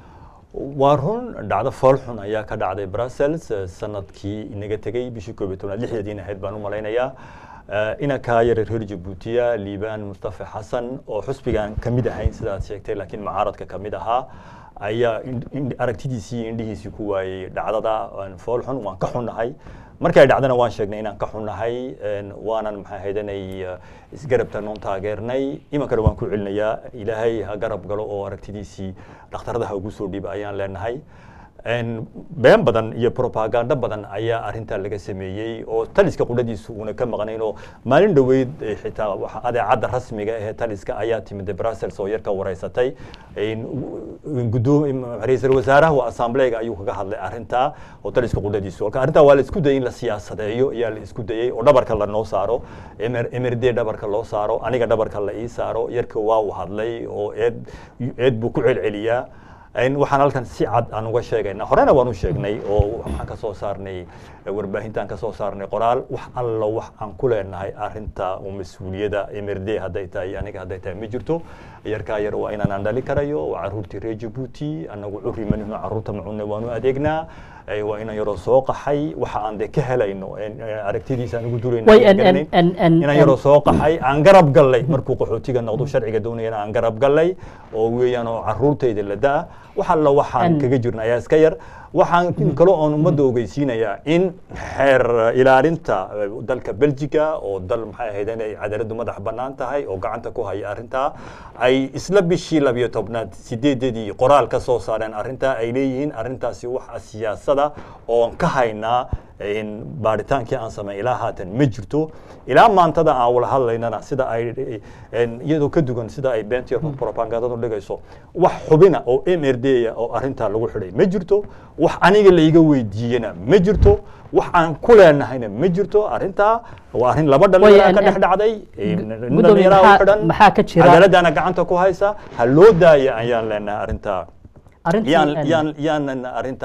waa run dhacdo fool xun ayaa ka dhacday brussels eh, sanadkii inaga tegey bishii koob iyo tobnaad lixdeediin ahayd baan u malaynayaa Eh, inankaa yare reer jabuutiya liibaan mustafa xasan oo xusbigan ka mid ahayn sidaad sheegtay laakiin mucaaradka ka mid ahaa ayaa in- in- aragtidiisii iyo indhihiisii ku waayey dhacdada een, fool xun waan ka xunnahay markay dhacdana waan sheegnay inaan ka xunnahay een, waanan maxay haydanay isgarabta noon taageernay imankana waan ku celinayaa ilaahay ha garab galo oo aragtidiisii dhakhtarada ha ugu soo dhiiba ayaan leenahay Een, been badan iyo propaganda badan ayaa arintaa laga sameeyey oo taliska qudhadiisu uuna ka maqnayn oo maalin dhoweyd eh, xitaa waxa adeecadda rasmiga ee taliska ayaa timid brussels oo yarka wareysatay Een, u- gudoom ra-iisul wasaaraha waa assambleega ayuu kaga hadlay arintaa oo taliska qudhadiisu halka arrintaa waa la isku dayay in la siyaasadeeyo ayaa la isku dayay oo dhabarka lanoo saaro emer emirde dhabarka loo saaro aniga dhabarka la ii saaro yarka waa uu hadlay oo eed eed buu ku celceliyaa Een, waxaan halkan si cad aan uga sheegaynaa horena waan u sheegnay oo waxaan ka soo saarnay warbaahintaan ka soo saarnay qoraal wax alla wax aan ku leenahay arinta oo mas-uuliyada mrd hadday tahay aniga hadday tahay ma jirto yarkaa yar waa inaan aan dhali karayo waa caruurtii reer jabuuti anagu curri manihno caruurta macunne waanu adeegnaa Ee, waa inaan yaroo soo qaxay waxa aan de ka helayno een, ee, aragtidiisa aan ugu durayno Way, aan en- garanayn. en- en- inaan en- yaroo soo qaxay aan garab gallay markuu qaxootiga noqdo sharciga doonayana aan garab gallay oo weeyaan oo caruurtayda la daa wax alla waxaan En- kaga jirna ayaa iska yar waxaan kaloo oon ummadda ogeysiinayaa in xeer ilaalinta eh, dalka belgiga oo dal maxay ahayd inay cadaaladdu madax bannaan tahay oo gacanta ku haya arrintaa ay isla bishii labiyo tobnaad sideedadii qoraal ka soo saareen arrintaa ay leeyihiin arrintaasi waxa siyaasada oon ka haynaa in baaritaankii aan sameyn ilaa haatan ma jirto ilaa maantada aan wala hadlaynana sida ay een, iyadoo ka dugan sida ay beentiya propagandadu dhigayso wax xubina oo m r d -ya oo arrintaa lagu xidhay ma jirto wax aniga laiga weydiiyena ma jirto wax aan ku leenahayna ma jirto arrintaa waa arrin laba Way, dhalinyara en- ka dhex en- dhacday gudoomiye, dhalinyaraha maxaa- u xidhan maxaa ka jira- cadaaladdaana gacanta ku haysa ha loo daaya ayaan leenahay arrintaa arrintii yaan en- yaan yaanan arrintaa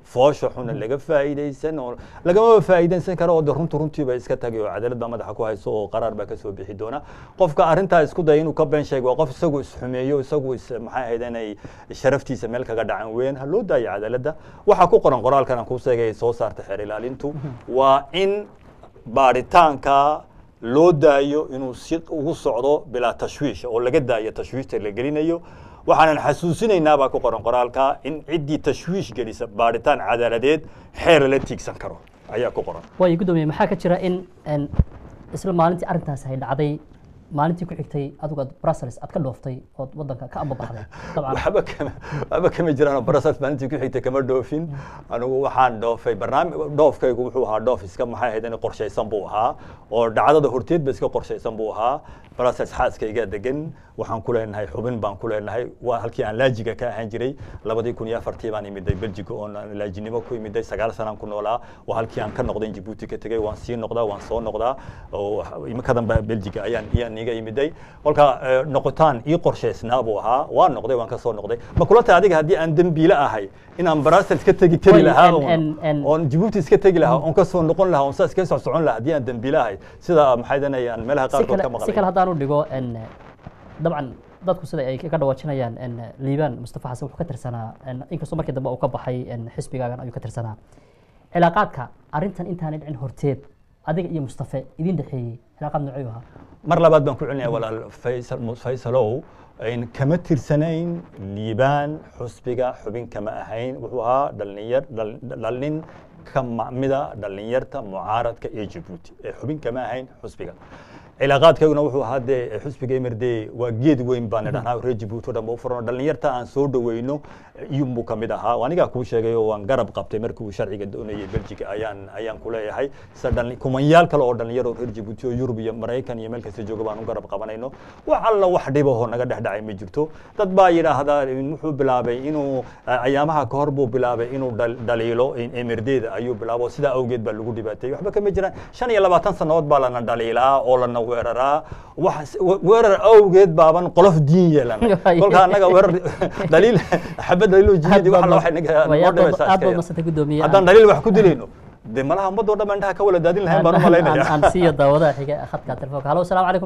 foosha xuna laga faa'iidaysan oo lagamaba faa'iidaysan karo oo de runtu runtiiba iska tagay oo cadaalad baa madaxa ku hayso oo qaraar baa kasoo bixi doona qofka arrintaa isku daya inuu ka been sheego waa qof isagu isxumeeyo isagu is maxay ahayd inay sharaftiisa meel kaga dhacan weyn ha loo daayo cadaaladda waxaa ku qoran qoraalkan aan kuu sheegay ay soo saartay xeer ilaalintu waa in baaritaanka loo daayo inuu si ugu socdo bilaa tashwiish oo laga daayo tashwiishta la gelinayo waxaanan xasuusinaynaa baa ku qoran qoraalka in ciddii tashwiish gelisa baaritaan cadaaladeed xeer la tiigsan karo ayaa ku qoran waayo guddoomiye maxaa ka jira in n isla maalintii arrintaasi ay dhacday maalintii ku xigtay adigu aad brussels aad ka dhooftay ood waddanka ka ambabaxday dabcan waxba kama waxba kama jiraan oo brussels maalintii ku xigtay kama dhoofin anigu waxaan dhoofay barnaamij dhoofkaygu wuxuu ahaa dhoof iska maxay ahayd in qorshaysan buu ahaa oo dhacdada horteed ba iska qorshaysan buu ahaa brussels xaaskaygaa degan waxaan ku leenahay xubin baan ku leenahay waa halkii aan laajiga ka ahaan jiray labadii kun iyo afartii baan imiday belgiga oon aan laajinimo ku imiday sagaal sanaan ku noolaa waa halkii aan ka noqday jibuuti ka tegay waan sii noqdaa waan soo noqdaa oo imikadan ba belgiga ayaan iyaan iga imiday kolka eh, noqotaan ii qorshaysnaa buu ahaa waan noqday waan ka soo noqday ma kula tahay adiga haddii aan dembiile ahay inaan brussels ka tegi tegi Way, lahaa en- oon- en- en- oon jibuuti iska tegi lahaa oon ka soo noqon lahaa oon saas iska soo socon lahaa haddii aan dembiile ahay sida maxay danay aan meelaha si qaarkood kale ka si maqlay kale haddaan u dhigo n dabcan dadku sida ay ka dhawaajinayaan n liibaan mustafa xasan wuxuu ka tirsanaa n inkastoo markii dambe uu ka baxay n xisbigaagan ayuu ka tirsanaa cilaaqaadka arrintan intaanay dhicin horteed adiga iyo mustafe idin dhexeeyey cilaaqaad noocuu ahaa mar labaad baan ku celinaya walaal faysal mu- faysalow ayn kama tirsanayn liibaan xusbiga xubin kama ahayn wuxuu ahaa dhalinyar dhal- dhalin ka macmida dhalinyarta mucaaradka ee jabuuti ee xubin kama ahayn xusbiga cilaaqaadkayguna wuxuu ahaa dee xusbiga emerde waa geed weyn baan idhahnaa reer jabuuti oo dhan ba u furano dhalinyarta aan soo dhaweyno iyunbuu ka mid ahaa waa anigaa kuu sheegay oo waan garab qabtay markii uu sharciga doonayay belgiga ayaan ayaan ku leeyahay sida dhali- kumanyaal kale oo dhalinyaro oo reer jabuuti oo yurub iyo maraykan iyo meel kasta jooga baan u garab qabanayno wax alla wax dhibahoo naga dhex dhacay ma jirto dad baa yidhaahdaa wuxuu bilaabay inuu eh, ayaamaha ka hor buu bilaabay inuu dhal- dhaliilo emerdeeda ayuu bilaabo sidaa awgeed baa lagu dhibaateeyey waxba kama jiraan shan iyo labaatan sannadood baa lana dhaliilaa oo lana weeraraa wax weerar awgeed baaban qolof diin yeelana kolka annaga weerar dhaliil xabad dhaliilo jihadi wax alla waxay naga Way, noo aad baad- dhibaysaa aad baad iska madsantay guddoomiye haddaan dhaliil wax ku dilayno dee malaha ummadoo dhan baan indhaha ka wala daadin lahayn baan u aan malaynaya aan siiyo daawadaha xiga khadka telefoonka halo asalaamu calaykum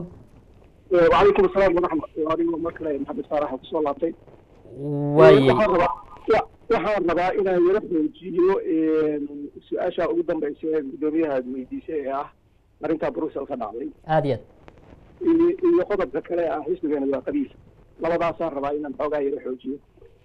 وعليكم السلام ورحمة الله وبركاته محمد صالح وصول الله waaye waxaan rabaa wa- waxaan rabaa inaan yara xoojiyo su-aasha ugu dambaysa ee guddoomiyaha aad weydiisay ee ah arrinta brussel ka dhacday aad iyo aad iyo iyo qodobka kale ah xisbigeena waa qabiil labadaasaan rabaa inaan xoogaa yara xoojiyo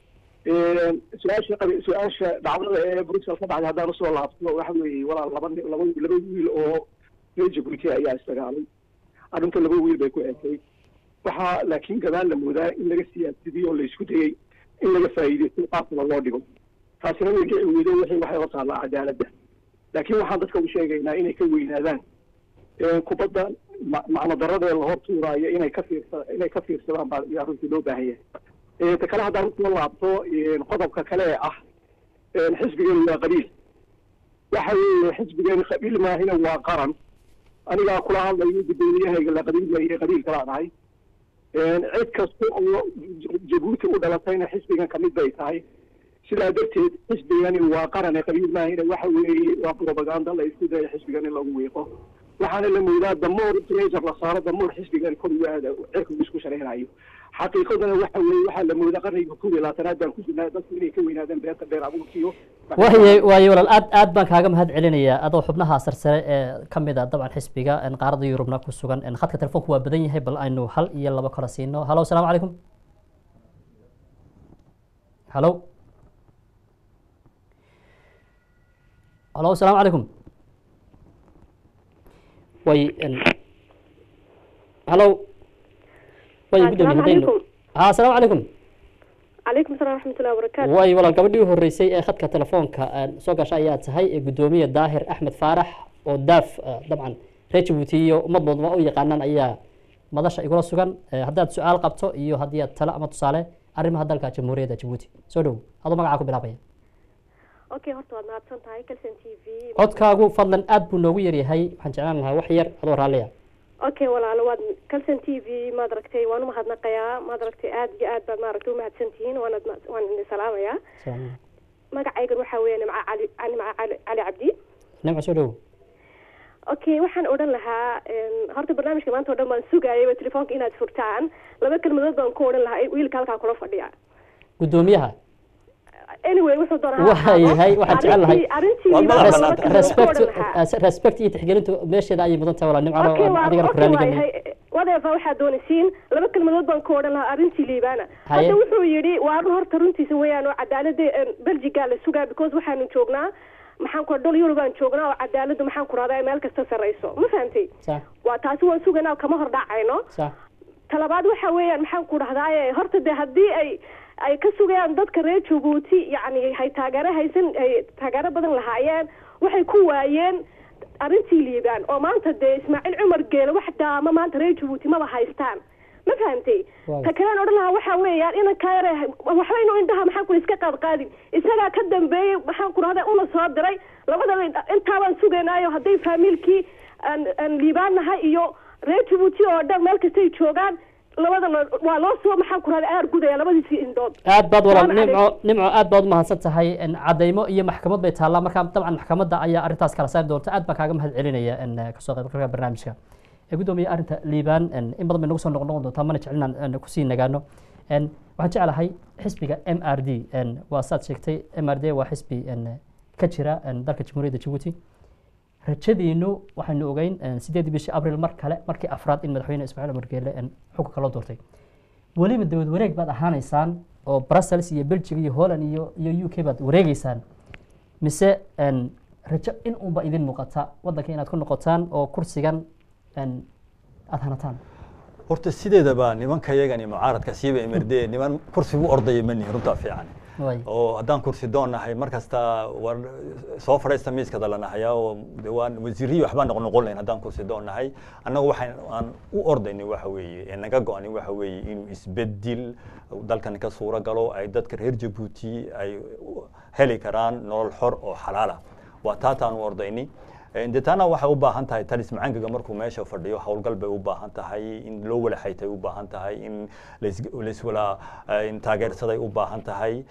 su-aasha qabi- su-aasha dhacdada ee brussel ka dhacday haddaan usoo laabto waxa weeye walaal laba nin- laba laba wiil oo reer jabuuti ayaa isdagaalay arrinta laba wiil bay ku ekay waxaa laakiin gadaal la moodaa in laga siyaasadiyo oo la isku dayey in laga faa'iidaysto qaabkaba loo dhigo taasina way dhici weydo wixii waxay la taallaa cadaaladda laakiin waxaan dadka u sheegaynaa inay ka weynaadaan ee kubadda ma- macno daradee la hor tuuraayo inay ka fiirsa inay ka fiirsadaan baa yaa runtii loo baahan yahay ee ta kale haddaan usoo laabto ee qodobka kale ee ah ee xisbigeenu waa qabiil waxa weeye xisbigeenu qabiil maahina waa qaran anigaa kula hadlayo guddoomiyahayga la qabiil weeye qabiil kalaa dhahay cid kasta oo jabuuti u dhalatayna xisbigan kamid bay tahay sidaa darteed xisbigani waa qaran ee qabiil maahina waxa weeye waa propaganda la isku daya xisbigan in lagu wiiqo waxaana la moodaa damoor treasure la saaro damoor xisbigan kor ugu aada cirka uu isku shareynayo xaqiiqadana waxa weeye waxaa la moodaa qarniga koob iyo labaatanaad baan ku jirnaa dadku inay ka weynaadaan beenta dheer abuurkiyo waaye waaye walaal aad aad baan kaaga mahad celinayaa adoo xubnaha sarsare ee ka mid a dabcan xisbiga en qaaradda yurubna ku sugan en khadka telefoonku waa badan yahay bal aynu hal iyo labo kala siino halo asalaamu calaykum halo halo asalaamu calaykum way en halo way Assalaamu gudoomiye haddaynu calaykum. ha asalaamu calaykum calaykum asalaam waraxmatullahi wabarakaatu way walaal gabadhii u horreysay ee khadka telefoonka aan soo gasha ayaa tahay ee guddoomiye daahir axmed faarax oo daaf ah, dabcan reer jabuuti iyo ummad badan waa u yaqaanaan ayaa madasha igula sugan Eh, haddaad su-aal qabto iyo haddii aad talo ama tusaale arrimaha dalka jamhuuriyadda jabuuti soo dhow adoo magacaa ku bilaabaya okay horta waad mahadsan tahay calson t v codkaagu fadlan aad buu noogu yaryahay waxaan jeclaan lahaa wax yar adoo raalliya okay walaalo waad calson t v maad aragtay waan umahadnaqayaa maad aragtay aad iyo aad baad maaragtay umahadsan tihiin waanad ma- waan idin salaamayaa magacaygan waxaa weeye nimca cali nimca cali cali cabdi nimco soo dhow okay waxaan odhan lahaa een, horta barnaamijka maanta oo dhan baan sugayay telefoonka inaad furtaan laba kelmadood baan ku odhan lahaa wiilka halkaa kula fadhiya guddoomiyaha anyway wuxuu doonaa Waayahay, waxaan jecel lahay. arrintii Waa liibaan madax laba banaanta. kelmadood ku respect odhan lahaa uh, respect iyo tixgelintu meesheeda ayay mudan tahay walaa nimco okay waa adigana ku okay raaligelin waayahay whatever waxaad doonaysiin laba kelmadood baan ku odhan lahaa arrintii liibaana Haye. hadda wuxuu yidhi waa horta runtiisa weeyaan oo cadaalada belgiga la sugaa because waxaanu joognaa maxaan ku dhul yurubaan joognaa oo cadaaladu maxaan ku rahdaa meel kasta sarreyso ma fahantay sax waa taasi waan sugaynaa kama hor dhacayno sax talabaad waxa weeyaan maxaan ku dhahdaaye horta de haddii ay ay ka sugayaan dadka reer jabuuti yacni hay taageero haysan ay taageero badan lahaayeen waxay ku waayeen arrintii liibaan oo maanta dee ismaaciil cumar geele wax daama maanta reer jabuuti maba haystaan ma fahantay Waaw. ta kalean odhan lahaa waxa weeyaan inankaa yare waxba inuu indhaha maxaan ku iska qaadqaadin isagaa ka dambeeyey maxaan ku rahdaa una soo diray labadaba intaabaan sugaynaayo hadday faamiilkii aan aan liibaan nahay iyo reer jabuuti oo dhan meel kastay joogaan labadana waa loo soo maxaan ku rahdaa aar gudaya labadiisii indhood aad baad walaal Salaam nimco nimco aad baad umahadsan tahay en, cadaymo iyo maxkamad bay taallaa marka dabcan maxkamadda ayaa arrintaas kala saari doonta aad baan kaaga mahad celinaya en, kasoo qaybgalka barnaamijka ee guddoomiye arrinta liibaan en, in badan bay nagu soo noqnoqon doontaa mana jeclinaan en, kusii nagaano En, waxaan jeclahay xisbiga m r d en, waa saad sheegtay m r d waa xisbi en, ka jira en, dalka jamhuuriyadda jabuuti rajadiinu waxaynu ogeyn en, sideedii bishii abril mar kale markii afraad in madaxweyne ismaaciil cumar geele en, xukunka loo doortay weliba dawlad wareeg baad ahaanaysaan oo brussels iyo belgium iyo holland iyo iyo u k baad wareegeysaan mise en, rajo in unba idin muuqata waddanka inaad ku noqotaan oo kursigan en, aad hanataan horta sideedaba nimanka yagani mucaaradka siiba emerde niman kursi u ordaya mani runtaa fiican Waay. oo haddaan kursi doon nahay mar kasta war soo fadhiista miiska dalanahaya oo de waan wasiiriyi waxbaan noqnoqon lahayn haddaan kursi doon nahay annagu waxaan aan u ordayni waxa weeye ee naga go-ani waxa weeye inuu isbedel dalkan ka suuro galo ay dadka reer jabuuti ay u heli karaan nolol xor oo xalaala waa taataan u ordayni de taana waxay u baahan tahay talis macaangaga markuu meesha fadhiyo howlgal bay u baahan tahay in loo wala xaytay u baahan tahay in lais- laiswala in taageersaday u baahan tahay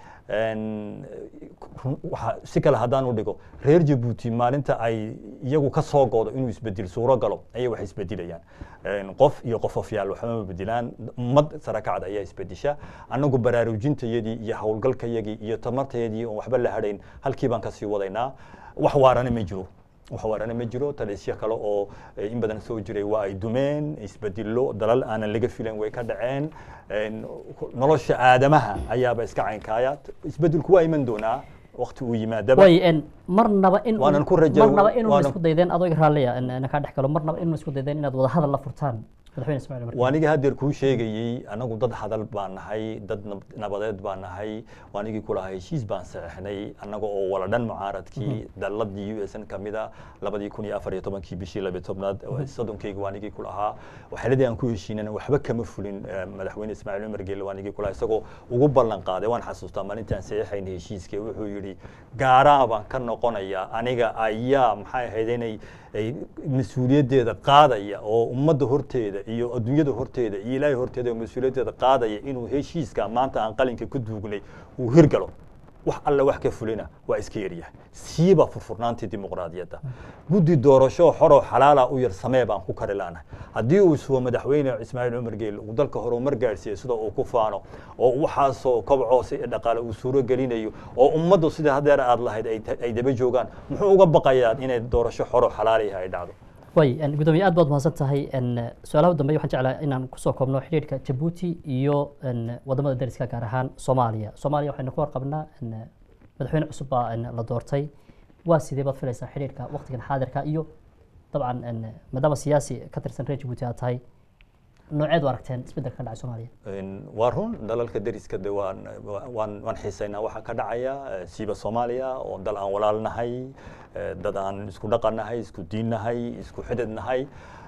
En, run- waxa si kale haddaan u dhigo reer jabuuti maalinta ay iyagu ka soo goodo inuu isbedel suuro galo ayay wax isbedilayaan En, qof iyo qofofyaal waxbama bedilaan ummad sarakacad ayaa isbedesha annagu baraarujintayadii iyo howlgalkayagii iyo tamartayadii oon waxba la hadhayn halkii baan kasii wadaynaa wax waarana ma jiro wax waarana ma jiro talisyo kale oo eh, in badan soo jiray waa ay dumeen isbedelo dalal aanan laga filan way ka dhaceen En, nolosha aadamaha ayaaba iska caynkaaya isbedelku waa iman doonaa waqti uu yimaadaba way en, marnaba in Waanan ku rajo- marnaba inuu waanan- isku daydeen adoo iga raalliya en, en, kaa dhex galo marnaba inuu isku daydeen inaad wada hadal la furtaan madaxweyne ismaaciil cumar waa anigii haddeer kuu sheegayey anagu dad hadal baan nahay dad nab- nabadeed baan nahay waa anigii kulahaa heshiis baan saxeixnay annaga oo wala dhan mucaaradkii daladii u s n kamida labadii kun iyo afar iyo tobankii bishii labiyo tobnaad soddonkeyga waa anigii kulahaa waxyaaladii aan ku heshiinana waxba kama fulin eh, madaxweyne ismaaciil cumar geelle waa anigii kulahaa isagoo ugu ballan qaaday waan xasuustaa maalintaan saxeixaynay heshiiska wuxuu yidhi gaaraa baan ka noqonayaa aniga ayaa maxay ahayd inay ay mas-uuliyaddeeda qaadaya oo ummadda horteeda iyo adduunyada horteeda iyo ilaahay horteeda oo mas-uuliyaddeeda qaadaya inuu heshiiska maanta aan qalinka ku duugnay uu hirgalo wax alle wax ka fulina waa iska yaryahay siiba furfurnaantii dimuqraadiyadda guddi doorasho xoroo xalaala u yar samee baan ku kari laanahay haddii uu sugo madaxweyne ismaaciil cumar geel uu dalka horumar gaarsiiyo sida uu ku faano oo waxaasoo kobcoo si dhaqaale uu suuro gelinayo oo ummaddu sida hadeer aad lahayd ay ta- ay daba joogaan muxuu uga baqayaa inay doorasho xoro xalaaliha ay dhacdo way en, guddoomiye aad baad mahadsan tahay en, su-aalaha u dambeeya waxaan jeclahay inaan kusoo koobno xidhiidhka jabuuti iyo en, wadamada dariska gaar ahaan soomaaliya soomaaliya waxaynu ka warqabnaa en, madaxweyne cusub baa en, la doortay waa sidee baad filaysaa xidhiidhka waqtigan xaadirka iyo dabcan en, maadaama siyaasi ka tirsan reer jabuuti aad tahay nooceed u aragteen isbeddelka ka dhacay soomaaliya En, waa run dalalka deriska de waan waan waan xiisaynaa waxaa ka dhacaya eh, siiba soomaaliya oo dal aan walaal nahay eh, dad aan isku dhaqan nahay isku diin nahay isku xidid nahay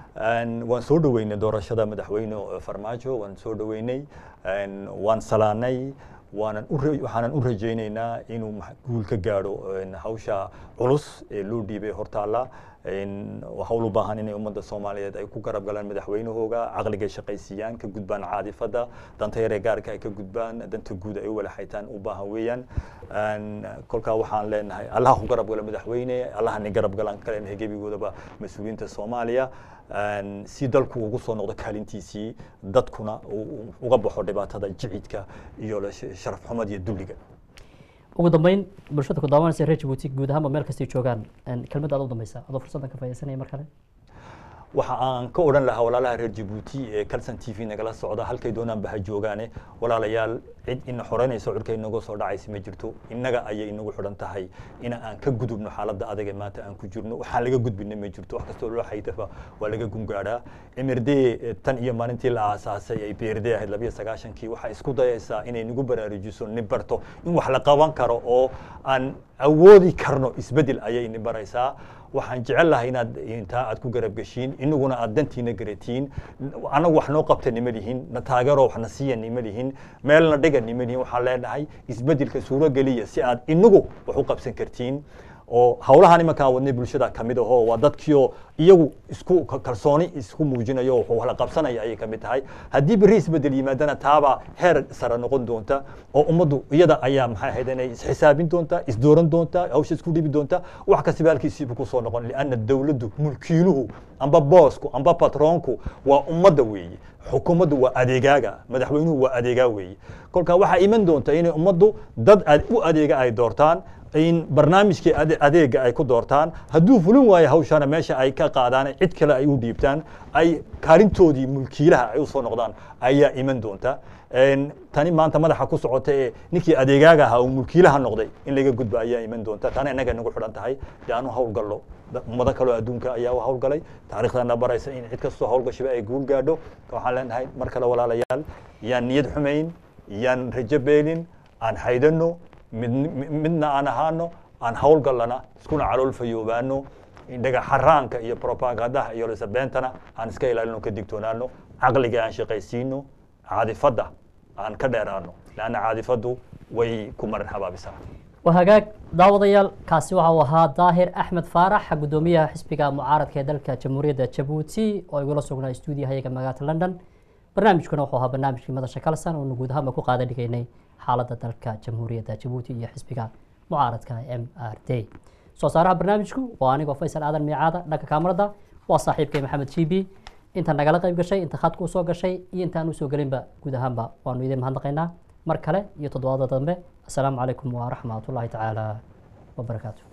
En, waan soo dhoweynay doorashada madaxweyne eh, farmaajo waan soo dhoweynay En, waan salaanay waanan u ra- waxaanan u rajaynaynaa inuu max- guul ka gaadho en, hawsha culus ee loo dhiibay hortaalla hawl u baahan inay ummadda soomaaliyeed ay ku garab galaan madaxweynahooga caqligay shaqaysiiyaan ka gudbaan caadifada danta yaree gaarka ay ka gudbaan danta guud ay u wala xaytaan u baahan weeyaan kolkaa waxaan leenahay allaha ku garab gala madaxweyne allaha ni garab galaan kaleenahay gebigoodaba mas-uuliyiinta soomaaliya si dalku ugu soo noqdo kaalintiisii dadkuna uga baxo dhibaatada jicidka iyo sharaf xumad iyo dulliga ugu dambeyn bulshada ku daawanaysa reer jabuuti guud ahaanba meel kastay joogaan kelmadda aad u dambaysa adoo fursaddan ka faaidaysanaya mar kale waxa aan ka odhan lahaa walaalaha reer jabuuti ee calson t v nagala socda halkay doonaanba ha joogaane walaalayaal cid ina xoreynayso cirka inaga soo dhacaysa ma jirto innaga ayay inagu xidhan tahay in aan ka gudubno xaaladda adag ee maanta aan ku jirno waxaan laga gudbina ma jirto wax kastoo loo xaydaba waa laga gungaadhaa mrd tan iyo maalintii la aasaasay ay brd ahayd labiyo sagaashankii waxay isku dayaysaa inay nagu baraarujiso ni barto in wax la qaban karo oo aan awoodi karno isbeddel ayay ni baraysaa waxaan jecel lahay inaad intaa aad ku garab geshiin inaguna aad dantiina garatiin anagu wax noo qabta nima lihin na taageero waxna siiya nima lihin meelna dhiga nima lihin waxaan leenahay isbeddelka suuro geliya si aad inagu wax u qabsan kartiin oo hawlahan imankaan wadnay bulshada ka mid ahoo waa dadkiioo iyagu isku kalsooni isku muujinayo wuxuu wala qabsanaya ayay ka mid tahay haddii berri isbedel yimaadana taabaa heer sare noqon doonta oo ummaddu iyada ayaa maxay ahayd inay isxisaabin doonta isdooran doonta hawsha isku dhibi doonta wax kastaba halkiisiibu kusoo noqon lianna dawladdu mulkiiluhu amba boosku amba patroonku waa ummadda weeye xukuumaddu waa adeegaaga madaxweynuhu waa adeegaa weeye kolkaa waxaa iman doonta inay ummaddu dad u adeega ay doortaan in barnaamijkii adeega ay ku doortaan hadduu fulin waayo hawshana meesha ay ka qaadaan cid kale ay u dhiibtaan ay kaalintoodii mulkiilaha ay usoo noqdaan ayaa iman doonta tani maanta madaxa ku socota ee ninkii adeegaaga ahaa uu mulkiilaha noqday in laga gudbo ayaa iman doonta tana innaga nagu xidhan tahay dee aanu hawlgallo ummado kaloo adduunka ayaa u hawlgalay taariikhdana baraysa in cid kastoo hawlgashiba ay guul gaadho waxaan leenahay mar kale walaalayaal yaan niyad xumayn yaan rajo beelin aan haydano midna aan ahaano aan hawlgallana iskuna calool fayoobaano dhagaxaraanka iyo propagandaha iyo lisabeentana aan iska ilaalino ka digtoonaano caqliga aan shaqaysiino caadifadda aan ka dheeraano leanna caadifaddu way ku marin habaabisaa waa hagaag daawadayaal kaasi waxa uu ahaa daahir axmed faarax guddoomiyaha xisbiga mucaaradka ee dalka jamhuuriyadda jabuuti oo igula sugnaa stuudiyahayaga magaalada london barnaamijkuna wuxuu ahaa barnaamijkii madasha kalsan oonu guud ahaanba ku qaada dhigaynay xaaladda dalka jamhuuriyadda jabuuti iyo xisbiga mucaaradka m r d soo saaraha barnaamijku waa anigoo faysal aadan miicaada dhanka kaamarada waa saaxiibkay maxamed g b inta nagala qayb gashay inta khadka usoo gashay iyo intaan usoo gelinba guud ahaanba waanu idin mahadnaqaynaa mar kale iyo toddobaada dambe assalaamu calaykum waraxmat ullahi tacaala wabarakaatu